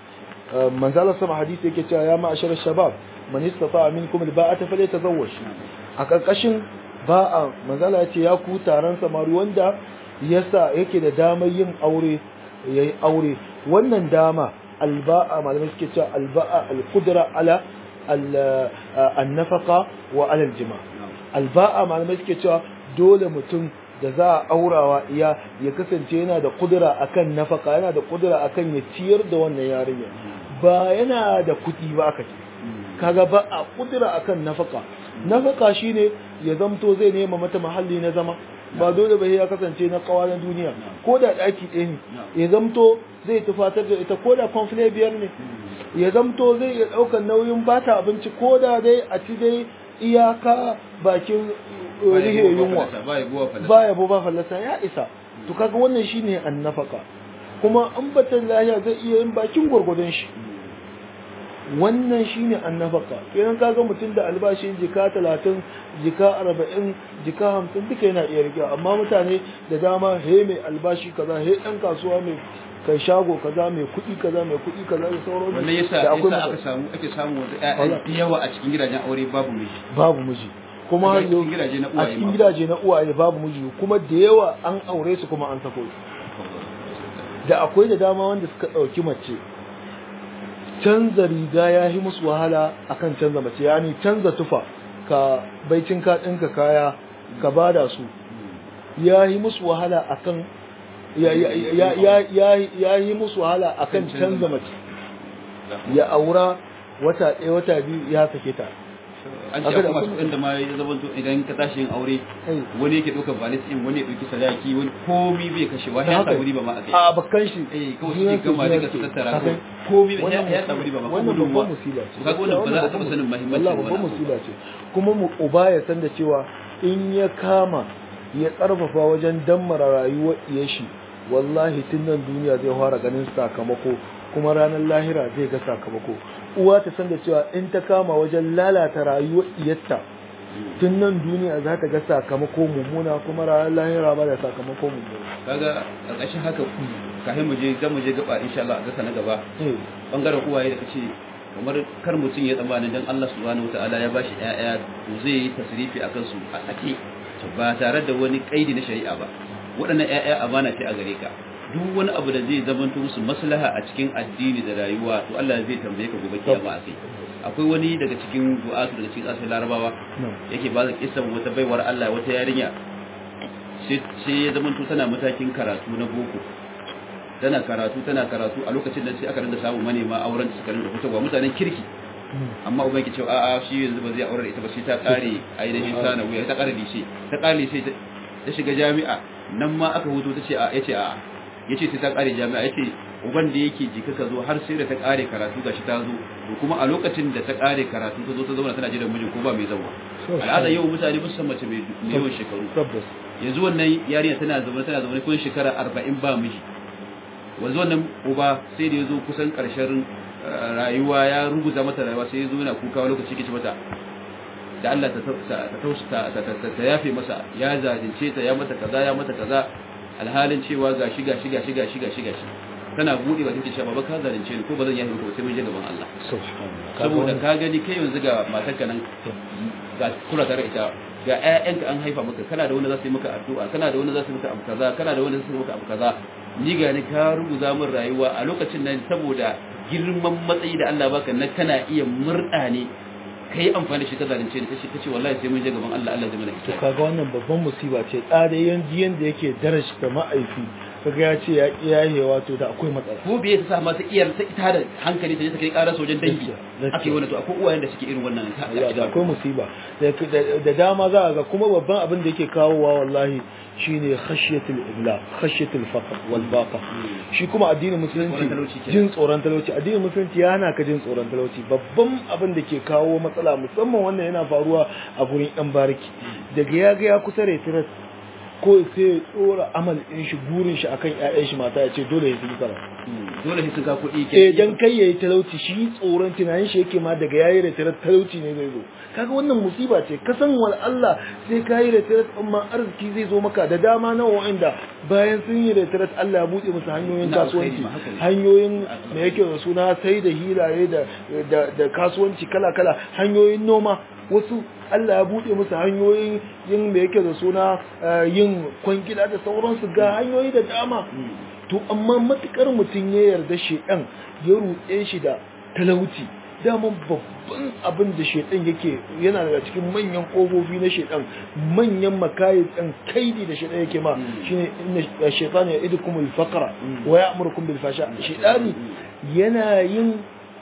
manzala sama hadisi yake cewa ya ma'ashar shabab man istata minkum alba'ata falyatazawwaj a karkashin ba'a manzala ya ce ya ku taron samari wanda yasa yake da damar yin aure yayi aure wannan dama alba'a malamai suke cewa alba'a alqudra ala al- an-nafaqa wa ala al-jima' alba'a malamai suke cewa dole mutum da za a aurawa iya ya kasance yana da kudura akan nafaka yana da kudura akan ya ciyar da wannan yarinya ba yana da kuɗi ba aka ce kaga ba a kudura akan nafaka nafaka shine ya zamto zai nema mata mahalli na zama ba dole ba ya kasance na kawa na duniya ko da daki ɗaya ne ya zamto zai tufatar da ita ko da kwamfile biyar ne ya zamto zai iya ɗaukar nauyin bata abinci ko da dai a ci dai iyaka bakin rihe yunwa ba ya ba fallasa ya isa to kaga wannan shine annafaka kuma an batan lahiya zai iya yin bakin gwargwadon shi wannan shine annafaka kenan kaga mutum da albashin jika talatin jika arba'in jika hamsin duka yana iya rike amma mutane da dama he mai albashi kaza he ɗan kasuwa mai kai shago kaza mai kuɗi kaza mai kuɗi kaza da sauran
wannan yasa yasa aka samu ake samu wata ƴaƴan yawa a cikin gidajen aure babu miji
babu miji kuma
a cikin gidaje na
a
uwaye
cikin
ma.
gidaje na uwaye babu miji kuma da yawa an aure su kuma an sako su da akwai da dama wanda suka ɗauki mace canza riga ya yi musu wahala akan canza mace yani canza tufa ka baicin ka ɗinka kaya ka bada su ya yi musu wahala akan ya ya ya ya ya- ya yi musu wahala akan canza mace ya aura wata ɗaya wata biyu ya sake ta
an ce akwai masu ɗan da ma ya zama to idan ka tashi yin aure
Eh.
wani yake ɗaukar balis ɗin wani ya ɗauki sadaki wani komi bai kashe wani
Ta
ya
haka
samu riba ma a kai
a bakkan shi
eh kawai
junan
suke gama
junan
duka su tattara
Haka.
kawai komi bai
Wannan
ya samu riba ma ko
wannan
gudunmuwa
babban musiba ce
kaga wannan ba za a taɓa sanin muhimmancin
wallahi
wannan
babban
abu.
musiba ce kuma mu uba ya san da cewa in ya kama ya karfafa wajen dammara rayuwar iyar shi wallahi tun nan duniya zai fara ganin sakamako kuma ranar lahira zai ga sakamako uwa ta san da cewa in ta kama wajen lalata rayuwar iyarta tun nan duniya za ta ga sakamako mummuna kuma ranar lahira ba da sakamako mummuna
kaga ƙarƙashin haka kafin mu je zan mu je gaba insha Allah a gasa na gaba
eh
bangaren uwaye da kace kamar kar mutum ya tsammanin dan Allah subhanahu wataala ya bashi ƴaƴa to zai yi tasrifi akan su a sake ba tare da wani kaidi na shari'a ba waɗannan ƴaƴa amana ce a gare ka duk wani abu da zai zamanto musu maslaha a cikin addini da rayuwa to Allah zai tambaye ka gobe kiyama a kai akwai wani daga cikin du'atu daga cikin asali larabawa
no
yake ba da kisan wata baiwar Allah wata yarinya sai sai ya zamanto tana matakin karatu na boko tana karatu tana karatu a lokacin da sai aka rinda samun manema auren da suka rinda fitowa mutanen kirki amma uban ki cewa a'a shi yanzu ba zai aure da ita ba sai ta kare ainihin sana wuya ta kare lishe ta kare lishe ta shiga jami'a nan ma aka huto ta ce a yace a'a yace sai ta kare jami'a yace uban da yake jika ka zo har sai da ta kare karatu gashi ta zo to kuma a lokacin da ta kare karatu ta zo ta zauna tana jiran mijin ko ba mai zawa al'ada yau mutane ba su san mace mai mai yawan shekaru
tabbas
yanzu wannan yarinya tana zaune tana zaune kun shekara 40 ba miji wanzu wannan uba sai da yazo kusan karshen eh, rayuwa ya rubuta mata rayuwa sai yazo yana kuka wani lokaci kici mata da Allah ta ta ta tausa- ta ta ta- ta yafe masa ya zalunce ta ya mata kaza ya mata kaza alhalin cewa gashi gashi gashi gashi gashi gashi tana bude ba take cewa baba ka zalunce ni ko ba zan yafe maka ba sai mun je gaban Allah
subhanallah
saboda ka gani kai yanzu ga matarka nan ga kula tare ita ga ƴaƴanka an haifa maka kana da wanda za su yi maka addu'a kana da wanda za su yi maka abu kaza kana da wanda za su yi maka abu kaza ni ga ni ka ruguza min rayuwa a lokacin nan saboda girman matsayi da Allah baka na kana iya murda ne kai amfani da shi ka zalunce ni tace tace wallahi sai mun je gaban Allah Allah zai mana
to
hisabi
kaga wannan babban musiba ce tsada yanzu yanda yake darashta ma'aifi kaga ya ce ya ki yayewa to da akwai matsala
ko biye ta sa ma ta iyar ta ita da hankali ta je ta kai ƙarar sojan dangi
Gaskiya, gaskiya.
ake wannan to akwai uwayen da suke irin wannan ta-
Ya, da akwai musiba da da- da dama za a ga kuma babban abin da yake kawowa wallahi shine khashyatul ibla khashyatul faqr wal baqa shi kuma addinin musulunci
Tsoron talauci kenan.
jin tsoron talauci addinin musulunci ya hana ka jin tsoron talauci babban abin da ke kawo matsala musamman wannan yana faruwa a gurin yan bariki daga ya ga ya kusa retirat ko sai ya tsora amal din shi burin shi akan ƴaƴan shi mata ya ce dole ya yi karatu
Mm, dole sai sun ka kuɗi ke
eh dan kai yayi talauci shi tsoron tunanin shi yake ma daga yayi retirat talauci ne zai zo kaga wannan musiba ce ka san wal Allah sai kai retirat amma arziki zai zo maka da dama na wa'anda bayan sun yi retirat Allah ya bude musu hanyoyin
Ina alkhairi
kasuwanci
ma, haka ne.
hanyoyin me yake da suna sai da hilaye da da, da kasuwanci kala kala hanyoyin noma wasu Allah ya bude musu hanyoyin yin me yake da suna eh, yin kwangila da sauransu ga hanyoyi da dama to amma matukar mutum ya yarda shedan ya ruɗe shi da talauci daman babban abin da shedan yake yana daga cikin manyan ƙofofi na shedan manyan makayi ɗan kaidi da shedan yake ma shine inna shaytan ya idukum al-faqra wa ya'murukum bil fasha shedani yana yin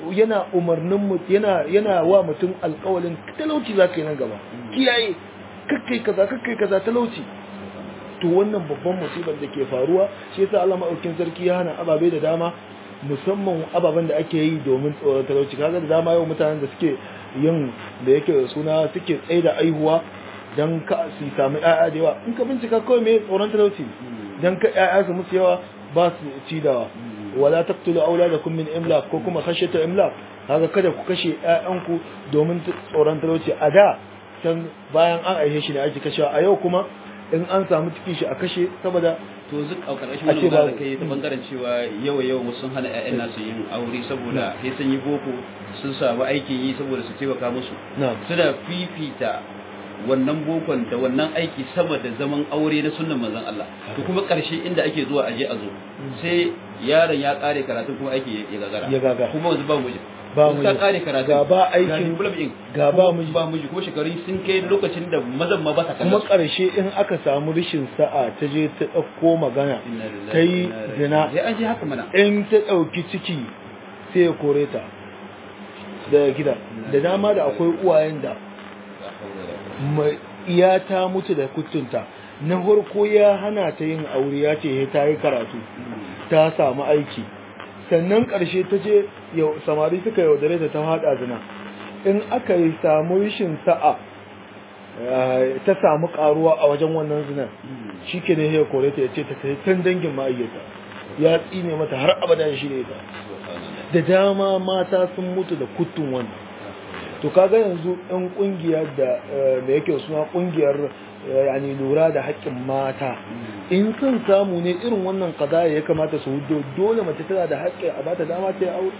yana umarnin mu yana yana wa mutum alƙawalin talauci zaka yi nan gaba kiyaye kakkai kaza kakkai kaza talauci to wannan babban musibar da ke faruwa shi yasa Allah maɗaukin sarki ya hana ababe da dama musamman ababen da ake yi domin tsoron talauci kaga da dama yau mutanen da suke yin da yake da suna suke tsaye da aihuwa don ka su sami ƴaƴa da yawa in ka bincika kawai me tsoron talauci don ka ƴaƴa su musu yawa ba su ci dawa wala taqtulu auladakum min imlaq ko kuma khashyata imlaq kaga kada ku kashe ƴaƴanku domin tsoron talauci a da can bayan an aihe shi ne ake kashewa a yau kuma in an samu cikin shi a kashe saboda
to zuk a karkashin wani magana da kai ta bangaren cewa yawa yawa sun hana ƴaƴan nasu yin aure saboda sai sun yi boko sun samu aikin yi saboda su taimaka musu suna fifita wannan bokon da wannan aiki sama da zaman aure na sunnan manzon Allah to kuma karshe inda ake zuwa aje a zo sai yaron ya kare karatu kuma aiki ya gagara
ya gagara
kuma wanzu ba miji
ba
mu ka kare karatu
ga ba aikin ga ba miji
ba miji ko shekaru sun kai lokacin da mazan ma ba ta
kuma karshe in aka samu rishin sa'a ta je ta dauko magana ta yi zina
sai an ji haka mana
in ta dauki ciki sai ya kore ta da gida da dama da akwai uwayen da iya ta mutu da kutunta na farko ya hana ta yin aure ya ce ta yi karatu ta samu aiki sannan ƙarshe ta ce samari suka yaudare ta ta haɗa zina in aka yi samu rishin sa'a ta samu ƙaruwa a wajen wannan zinar shi ke ne ya kore ta ya ce ta kai can dangin ma'ayyata ya tsine mata har abada shi ne ta da dama mata sun mutu da kutun wannan to kaga yanzu ɗan ƙungiyar da da yake suna ƙungiyar yani lura da haƙƙin mata in sun samu ne irin wannan kadaya ya kamata su hudo dole mace tana da haƙƙin a bata dama ta yi aure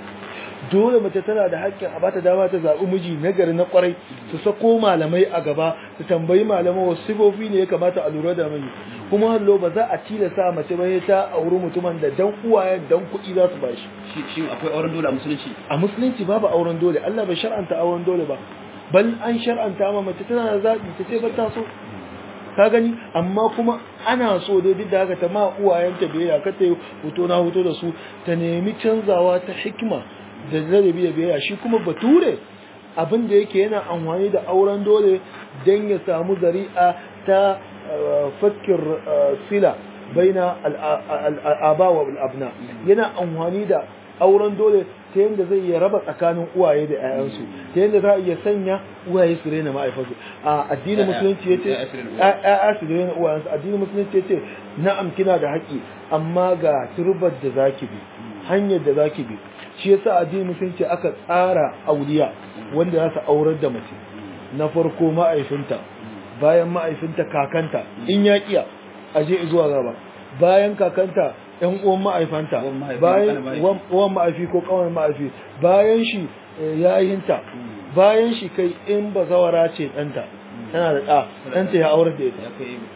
dole mace tana da haƙƙin a bata dama ta zaɓi miji nagari na ƙwarai su sako malamai a gaba su tambayi malamai wasu sifofi ne ya kamata a lura da miji kuma hallo ba za a tilasta mace ba ta auri mutumin da dan uwaye dan kuɗi za su bashi
shin akwai auren dole a musulunci
a musulunci babu auren dole Allah bai shar'anta auren dole ba bal an shar'anta ma mace tana da zaɓi ta ce ba ta so ka gani amma kuma ana so dai duk da haka ta ma uwayenta biyayya ka ta yi hoto na hoto da su ta nemi canzawa ta hikima da ladabi da biyayya shi kuma bature abin da yake yana amfani da auren dole don ya samu zari'a ta fakir sila baina al'aba wa al'abna yana amfani da auren dole ta yadda zai iya raba tsakanin uwaye da 'ya'yansu ta yadda za a iya sanya uwaye su rena ma'aifansu a addinin musulunci ya ce ya'ya su rena uwayensu addinin musulunci ya ce na'am kina da haƙƙi amma ga turbar da zaki bi hanyar da zaki bi shi yasa addinin musulunci aka tsara auliya wanda za su aurar da mace na farko ma'aifinta bayan ma'aifinta kakanta in ya kiya aje zuwa gaba bayan kakanta yan uwan ma'aifanta bayan uwan ma'aifi ko kawai ma'aifi bayan shi yayinta bayan shi kai in bazawara ce ɗanta tana da ɗa ɗanta ya aurar da ita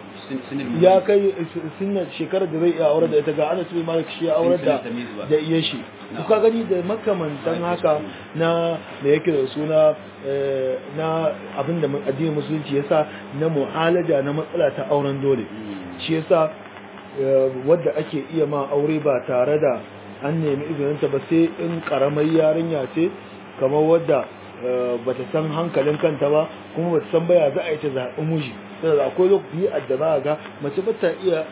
ya kai sinna shekarar da zai iya aurar da ita ga ana su malik shi ya aurar da da iya shi kuka gani da makamantan haka na da yake da suna na abinda addinin musulunci yasa na mu'alaja na matsala ta auren dole shi yasa wadda ake iya ma aure ba tare da an nemi izininta ba sai in karamar yarinya ce kamar wadda bata san hankalin kanta ba kuma bata san baya za a yi ta zaɓi miji saboda akwai lokaci da za a ga mace ba ta iya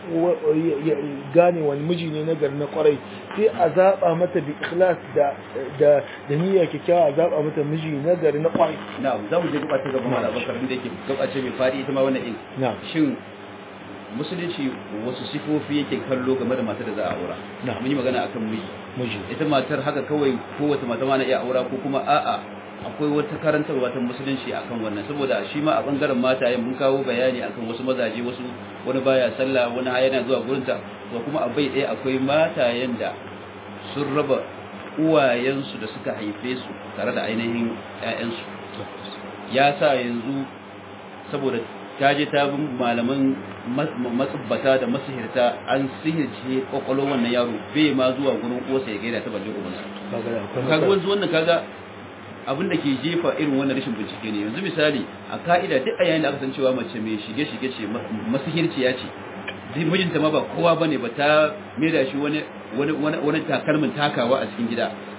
gane wani miji ne na gari na kwarai sai a zaɓa mata bi ikhlas da da da niyya kyakkyawa a zaɓa mata miji na gari na kwarai
na'am za mu je gaba ta gaba mal abakar da yake gaba ce mai fadi ita ma wannan din
na'am
shin musulunci wasu sifofi yake kallo game da matar da za a aura mun yi magana akan miji
miji
ita matar haka kawai kowace mata ma na iya aura ko kuma a'a akwai wata karantarwa ta musulunci akan wannan saboda shi ma a bangaren mataye mun kawo bayani akan wasu mazaje wasu wani baya sallah wani yana zuwa gurinta to kuma a bai ɗaya akwai matayen da sun raba uwayensu da suka haife su tare da ainihin ƴaƴansu ya sa yanzu saboda ta je ta bin malaman matsubbata da masihirta an sihirce kwakwalwar wannan yaro bai ma zuwa gurin uwarsa ya gaida ta balle ubansa kaga wanzu wannan kaga abin da ke jefa irin wannan rashin bincike ne yanzu misali a ka'ida duk a yayin da aka san cewa mace mai shige-shige ce masihirciya ce zai mijinta ma ba kowa bane ba ta maida shi wani wani wani takalmin takawa a cikin gida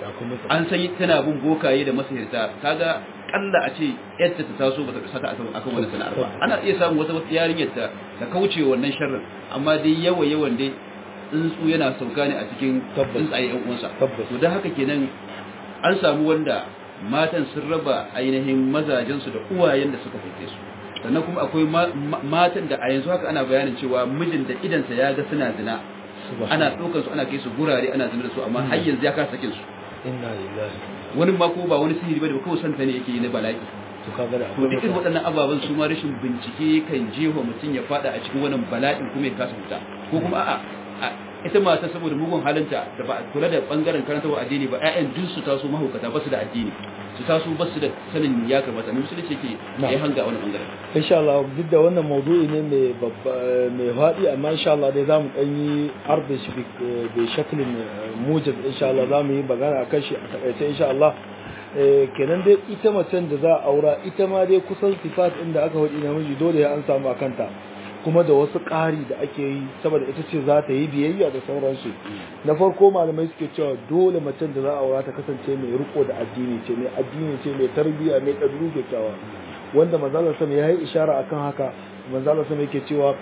an san tana bin bokaye da masahirta kaga kalla a ce yadda ta taso ba ta sata akan akan wannan sana'ar ba ana iya samun wata wata yarinyar ta ta kauce wannan sharrin amma dai yawa yawan dai tsuntsu yana sauka ne a cikin tsuntsaye yan uwansa to dan haka kenan an samu wanda matan sun raba ainihin mazajensu da uwayen da suka fice su sannan kuma akwai matan da a yanzu haka ana bayanin cewa mijin da idansa ya ga suna zina ana ɗaukar su ana kai su gurare ana zina da su amma har yanzu ya kasa sakin su
inna lillahi
wani ma ko ba wani sihiri bane ba kawai santa ne yake yi na bala'i
to kaga da
to duk irin waɗannan ababen su ma rashin bincike kan jefa mutum ya fada a cikin wannan bala'in kuma ya kasa fita ko kuma a'a ita mata saboda mugun halinta da ba kula da bangaren karantarwa addini ba ƴaƴan duk su taso mahaukata ba su da addini su taso ba su da sanin ya kamata musulunci ke ya hanga wani bangaren
insha Allah duk da wannan maudu'i ne mai babba mai faɗi amma insha Allah dai zamu dan yi arda shi bi shaklin mujab insha Allah zamu yi magana akan shi a takaice insha Allah kenan dai ita macen da za a aura ita ma dai kusan sifat inda aka faɗi namiji dole ya an samu akanta kuma da wasu ƙari da ake yi saboda ita ce za ta yi biyayya da sauransu na farko malamai suke cewa dole macen da za a aura ta kasance mai riko da addini ce mai addini ce mai tarbiyya mai ɗabi'u kyakkyawa wanda manzalar sama ya yi ishara akan haka manzalar sama yake cewa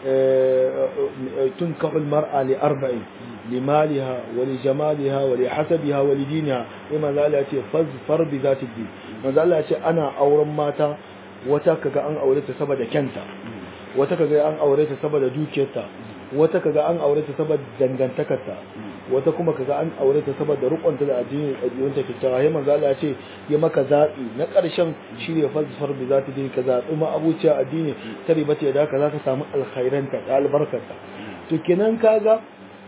tun kahul mar'a li arba'in limaliha wa li jamaliha wa li hasabiha wa li diniha sai manzala ya ce fazfar bi zati din manzala ya ce ana auren mata wata kaga an aure ta saboda kyanta wata kaga an aure ta saboda dukiyarta wata kaga an aure ta saboda dangantakarta wata kuma kaga an aure ta saboda rukunta da addini addinin ta kyakkyawa sai manzo Allah ya ce ya maka zabi na karshen shine falsafar bi zati dai ka zabi ma abuciya addini ta riba ce da ka zaka samu alkhairanta da albarkarta to kenan kaga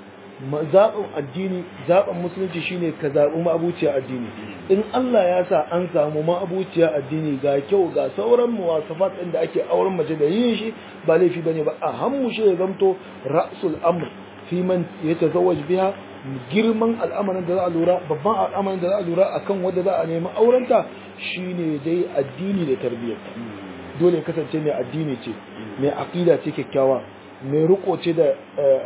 zaɓin addini zaɓin musulunci shine ka zaɓi ma'abuciya addini in Allah ya sa an samu ma'abuciya addini ga kyau ga sauran muwasafat ɗin da ake auren mace da yin shi ba laifi bane ba a hammu shi ya zamto ra'sul amr fi man yatazawwaj biha girman al'amarin da za a lura babban al'amarin da za a lura akan wanda za a nemi aurenta shine dai addini da tarbiyyarta dole kasance mai addini ce mai aqida ce kyakkyawa mai riko ce da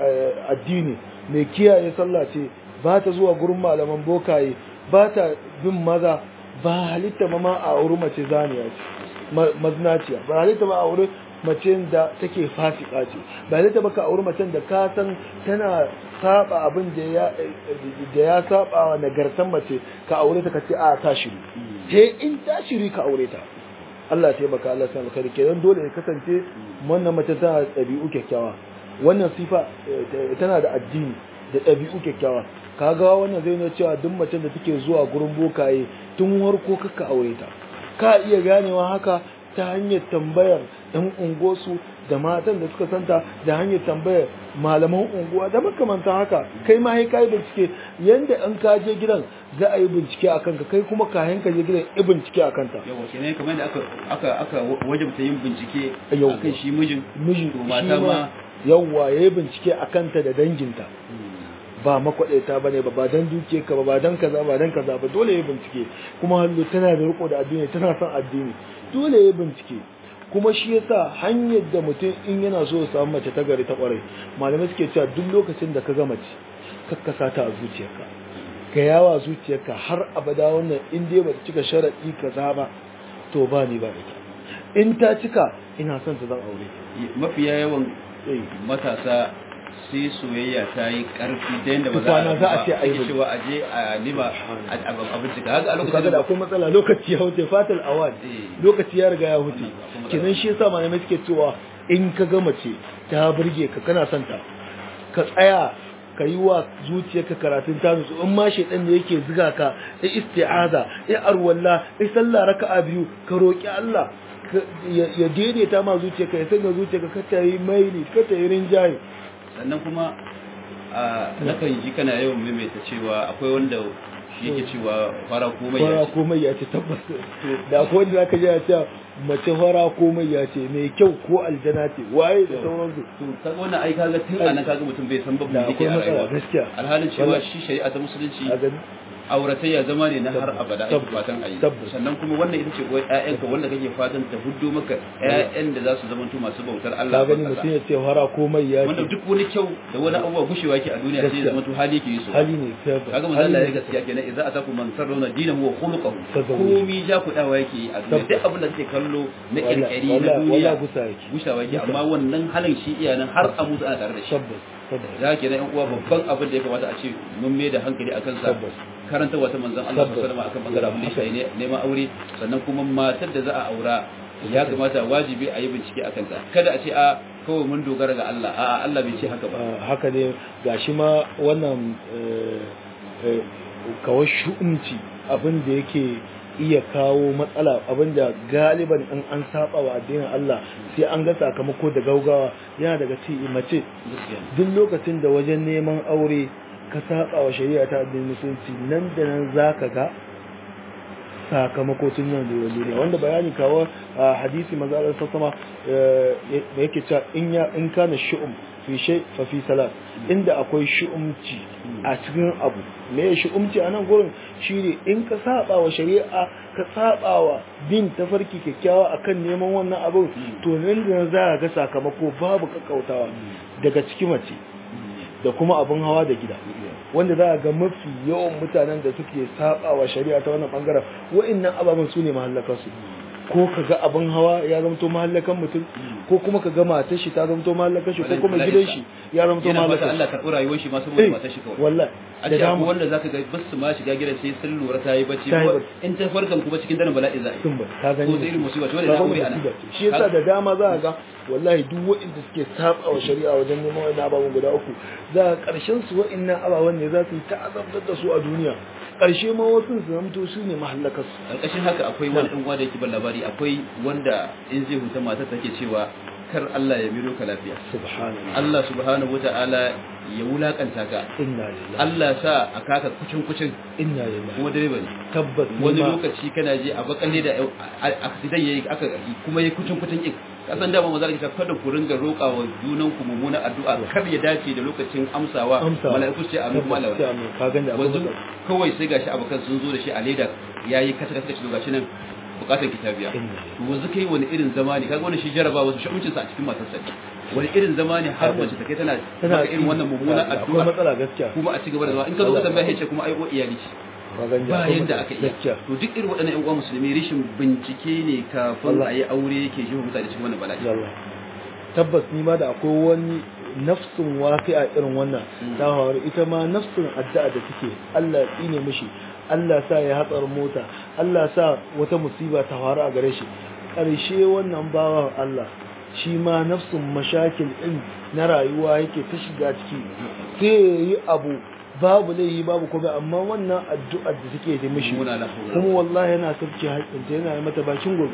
addini mai kiyaye sallah ce ba ta zuwa gurin malaman bokaye ba ta bin maza ba halitta ma ma a wuri mace zaniya ce maznaciya ba halitta ba a wuri mace da take fasika ce ba halitta ba ka auri macen da ka san tana saba abin da ya da ya saba wa nagartan mace ka aure ta ka ce a ta shiru sai in ta shiri ka aure ta Allah ya baka Allah ya alkhairi kenan dole ya kasance wannan mace tana da ɗabi'u kyakkyawa wannan sifa tana da addini da ɗabi'u kyakkyawa kaga wannan zai nuna cewa duk macen da take zuwa gurin bokaye tun warko kaka aure ta ka iya ganewa haka ta hanyar tambayar ɗan unguwarsu da matan da suka santa da hanyar tambayar malaman unguwa da makamantan haka kai ma sai kai bincike yanda an ka je gidan za a yi bincike a kanka kai kuma kayan ka je gidan yi bincike a kanta
yawa kenan kamar da aka aka aka wajabta yin bincike
Yawwa.
akan shi mijin
mijin
to
shi
mata ma
yawwa ya yi bincike a kanta da danginta ba makwaɗaita ba ne ba ba don duke ka ba ba don kaza ba don kaza ba dole ya bincike kuma hallo tana da riko da addini tana son addini dole ya bincike kuma shi yasa hanyar da mutum in yana so ya samu mace ta gari ta kwarai malamai suke cewa duk lokacin da ka ga mace kakkasa ta a zuciyarka ga yawa zuciyarka har abada wannan in dai ba ta cika sharaɗi kaza ba to ba ni ba ita in ta cika ina son ta zan aure
mafiya yawan
Eh.
matasa sai soyayya ta yi karfi ta yadda ba
Kwana za a ce a yi
ake cewa a je a lima a a bincika haka a
kaga
lokacin
da akwai matsala lokaci ya wuce fatal awad
Eh.
lokaci ya riga ya wuce
Akwai matsala.
kenan shi yasa malamai suke cewa in ka ga mace ta burge ka kana son ta ka tsaya ka yi wa zuciyarka karatun ta nutsu in ma shaidan da yake ziga ka ya isti'aza ya arwalla ya sallah raka'a biyu ka roki Allah ka- ya ya daidaita ma zuciyarka ya sanya zuciyarka ka ta yi maili ka ta yi rinjaye
sannan kuma a nakan ji kana yawan maimaita cewa akwai wanda shi yake cewa fara komai
fara
ya ce
komai ya ce tabbas da akwai wanda zaka ji ya ce mace fara komai ya ce mai kyau ko aljana ce waye da sauransu
to kaga wannan ai kaga tun anan kaga mutum bai san babu
Da
yake
akwai
a
matsala,
rayuwa
gaskiya.
alhalin cewa
Wallahi.
shi shari'a ta musulunci
a gani
auratayya zama ne na har abada ake
Tabbas.
fatan ayi
Tabbas.
sannan kuma wannan ita ce uwar ƴaƴanka wanda kake fatan ta huddo maka ƴaƴan da za su zama masu bautar Allah
ka gani
a
mutum
ƙasa.
ya ce fara komai ya
wanda
ce
duk wani kyau da wani abubuwa gushewa ke a duniya sai ya zama to hali yake yi so
hali ne tabbas
kaga manzo Allah ya gaskiya kenan idza atakum man sarrauna dinahu wa khuluquhu
Tazawwuj.
komi ja ku dawa yake yi a duniya duk abin da kake kallo na kirkiri na
wala
duniya
gusa yake
gushawa yake amma wannan halin shi iyanan har a mutu ana tare da shi
tabbas tabbas
da ke yan uwa babban abin da ya kamata a ce mun mai da hankali akan sa
Tabbas.
karanta wata manzon Allah
Tabbas.
sallallahu alaihi wasallam akan bangaren abin da ya shafi ne- neman aure sannan kuma matar da za a aura ya kamata wajibi a yi bincike akan ta kada a ce a kawai mun dogara ga Allah a'a Allah bai ce haka ba
Ah, haka ne gashi ma wannan eh, eh, kawai shu'umci abin da yake iya kawo matsala abin da galiban in an saba wa addinin Allah sai an ga sakamako da gaugawa yana daga ci mace
gaskiya
duk lokacin da wajen neman aure ka saba wa shari'a ta addinin musulunci nan da nan zaka ga sakamako tun nan da duniya wanda bayani kawo a hadisi maza Allah sassama da yake cewa in ya in kana shu'um fi shay fa fi salat inda akwai shu'umci a cikin abu me ya shu'umci a nan gurin shine in ka saba wa shari'a ka saba wa bin tafarki kyakkyawa akan neman wannan abu to nan da nan za ka ga sakamako babu kakkautawa daga cikin mace da kuma abin hawa da gida wanda za a ga mafi yawan mutanen da suke saba wa shari'a ta wannan bangaren wa'annan ababen su ne mahallakansu ko ka ga abin hawa ya zamto mahallakan mutum ko kuma ka ga matar shi ta zamto mahallakan shi ko kuma gidan shi ya zamto
yana fata
mahallakan
Allah karɓi rayuwar shi ma
shi
saboda matar shi kawai
wallahi
a
da
ce akwai
dama
wanda zaka ga bas su ma shiga gidan sai sun lura ta yi bacci
Ta yi
kuma
bacci.
in ta farkan kuma cikin daren bala'i za a yi
sun ba ka gani
ko ta irin musiba ce wanda
Ka
na
gani
aure ana
musiba ce. shi yasa da dama za a ga wallahi duk waɗanda suke saba wa shari'a wajen neman wa'annan ababen guda uku za a ƙarshen su wa'annan ababen ne za su yi ta'azabtar da su a duniya ƙarshe ma wasu su zamto su ne mahallakarsu
ƙarƙashin haka akwai wani ɗan uwa da yake ban labari akwai wanda in zai huta matar take cewa kar Allah ya miro ka lafiya
subhanallah
Allah subhanahu wata'ala ya wulakanta ka
inna lillahi
Allah sa a kaka kucin kucin
inna lillahi
kuma direba ne
tabbas ni
wani
ma-
lokaci kana je a bakalle da accident yayi aka kuma yayi kucin kucin din kasan da ba maza ka kada ku ringa roƙa wa junan ku mummuna addu'a kar ya dace da lokacin amsawa
Amsawa.
mala'iku ce amin kuma
tabbas sai
Allah
amin ka gani da akwai
wanzu
matsala.
kawai sai gashi abokan sun zo da shi a leda yayi kasa kasa shi gashi nan bukatar kitabiya
Inna
to wanzu kai wani irin zama ne kaga wannan shi jaraba wasu shakuncin sa a cikin matarsa ne wani irin zama ne har mace ta kai tana
tana
maka irin wannan mummunan
akwai
addu'a
matsala gaskiya
kuma a ci gaba da zama in ka zo ka tambaya ce kuma ai o iyali ce
ka gani
ba
akwai
yadda
matsala.
aka iya
gaskiya
to duk irin waɗannan ƴan uwa musulmi rishin bincike ne kafin
Allah.
a yi aure yake shi mutane cikin wannan bala'i
yalla tabbas ni ma da akwai wani nafsin waqi'a irin wannan
Mm.
ta faru ita ma nafsin addu'a da take Allah ya tsine mishi Allah sa ya hatsar mota Allah sa wata musiba ta faru a gare shi ƙarshe wannan bawan Allah shi ma nafsin mashakil din na rayuwa yake ta shiga ciki sai ya yi abu babu laihi babu komai amma wannan addu'ar da take da mishi
Muna la hawla
kuma wallahi yana sabke haƙƙinta yana yi mata bakin gobe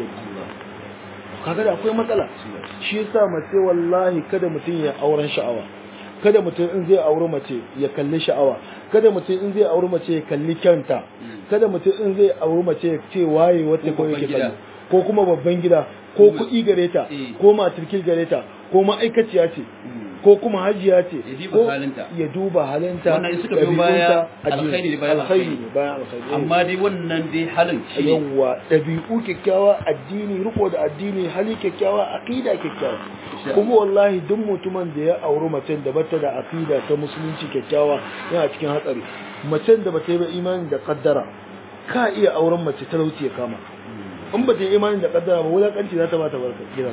kaga da akwai matsala shi yasa mace wallahi kada mutum ya auren sha'awa kada mutum in zai auri mace ya kalli sha'awa kada mutum in zai auri mace ya kalli kyanta kada mutum in zai auri mace ya ce waye wata ko
Ko babban
yake
gida.
kalli ko kuma babban gida ko
Ko-
kuɗi gare ta
Eh.
ko matarkil gare ta ko ma'aikaciya ce
Mm.
ko kuma hajiya ce
Ya duba
ko
halinta.
ya duba halinta
Wannan in suka biyo
ɗabi'unta,
baya,
addini.
alkhairi ne bayan
alkhairi
alkhairi.
ne bayan alkhairi
amma dai wannan dai halin shi ne
yawwa ɗabi'u kyakkyawa addini riko da addini hali kyakkyawa aqida kyakkyawa
Insha
kuma wallahi duk mutumin da ya auri macen da bata da aqida ta musulunci kyakkyawa yana cikin hatsari macen da bata yi ba imani da kaddara ka iya auren mace talauci ya kama in bata yi imani da kaddara ba wulakanci za ta bata barka gidan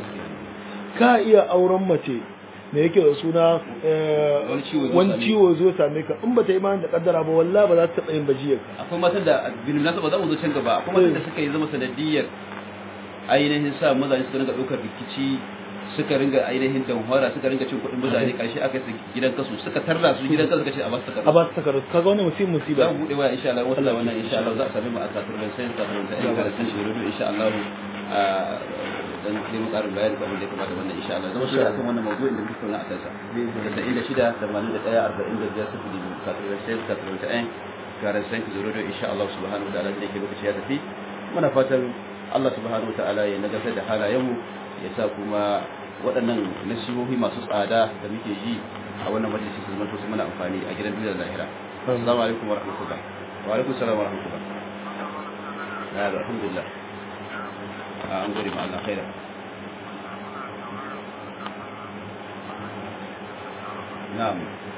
ka iya auren mace me yake da suna eh,
Wani ciwo zo
wani
same
ciwo zo same ka in bata yi imani da kaddara ba wallahi ba za ta taɓa yin bajiyar
akwai matan da bin nasa ba za mu zo can gaba akwai matan da suka yi zama sanadiyar ainihin sa mazaje suka ringa ɗaukar rikici suka ringa ainihin damfara suka ringa cin kuɗin mutane ƙarshe aka yi gidan kasu suka tarra su gidan kasu suka ce a ba su
a
takardu
ba su takardu kaga wani mutum
za
musiba
mu buɗe waya insha Allah wasu da wannan insha Allah za a sami mu a kasuwar da sai kasuwar da ayyuka da sun shi rubu insha Allah a dan sai mu ƙarin bayani kamar da ya kamata wannan insha Allah zama shi akan wannan mawdu'in da muke tattauna a kansa da inda shida tamanin da ɗaya arba'in da biyar sifili biyu kasuwar da sai kasuwar da ɗayan garan sai ki rubu insha Allah subhanahu wa ta'ala da yake lokaci ya tafi muna fatan Allah subhanahu wa ta'ala ya nagartar da halayenmu ya sa kuma waɗannan nasihohi masu tsada da muke yi a wannan majalisi su zama to su mana amfani a gidan duniyar lahira assalamu alaikum wa rahmatullah wa alaikum salam wa rahmatullah ya da alhamdulillah a an gode ma Allah khaira na'am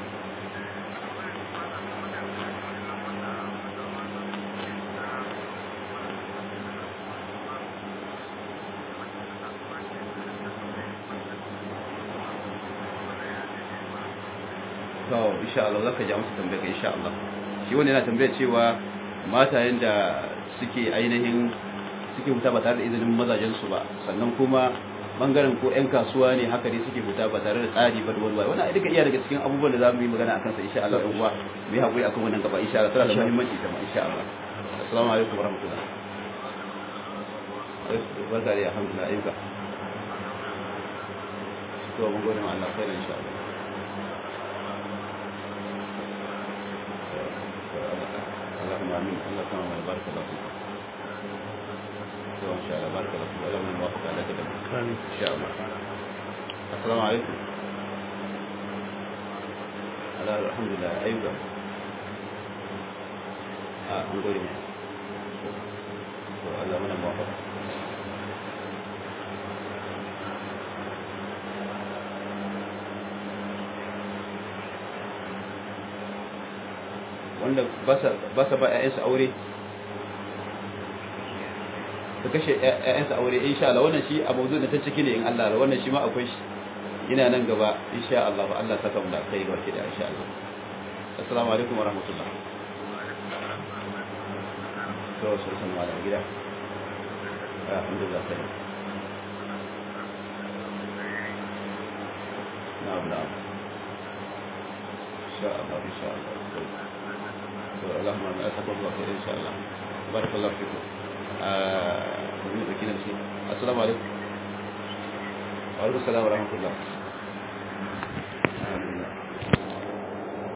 to insha Allah zaka ji amsa tambayar ka insha Allah shi wanda yana tambayar cewa matayen da suke ainihin suke huta ba tare da izinin mazajen su ba sannan kuma bangaren ko ƴan kasuwa ne haka ne suke huta ba tare da tsari ba da wani wani wannan duka iya daga cikin abubuwan da zamu yi magana akan sa insha Allah dan uwa mu yi hakuri akan wannan gaba insha Allah tana da muhimmanci ta ma insha Allah assalamu alaikum warahmatullahi barka da alhamdulillah ayyuka to mun gode ma Allah khairan insha Allah اللهم امين الله كما بارك الله فيك ان شاء الله بارك الله فيك اللهم نوافق على كده
آمين.
ان شاء الله السلام عليكم لا الحمد لله ايوه اه نقول لك الله من موافق wanda ba sa ba ‘ya'yansu aure su kashe ‘ya'yansu aure insha Allah wannan shi a mawuzu da ta ciki ne in Allah da wannan shi ma akwai shi yana nan gaba insha Allah Allah saka mu da kai ga da insha Allah assalamu alaikum wa rahmatullah to sai san wala gida alhamdulillah sai na'am na'am insha Allah insha Allah اللهم انا اسالك الله خير ان شاء الله بارك الله فيكم السلام عليكم وعليكم السلام ورحمه الله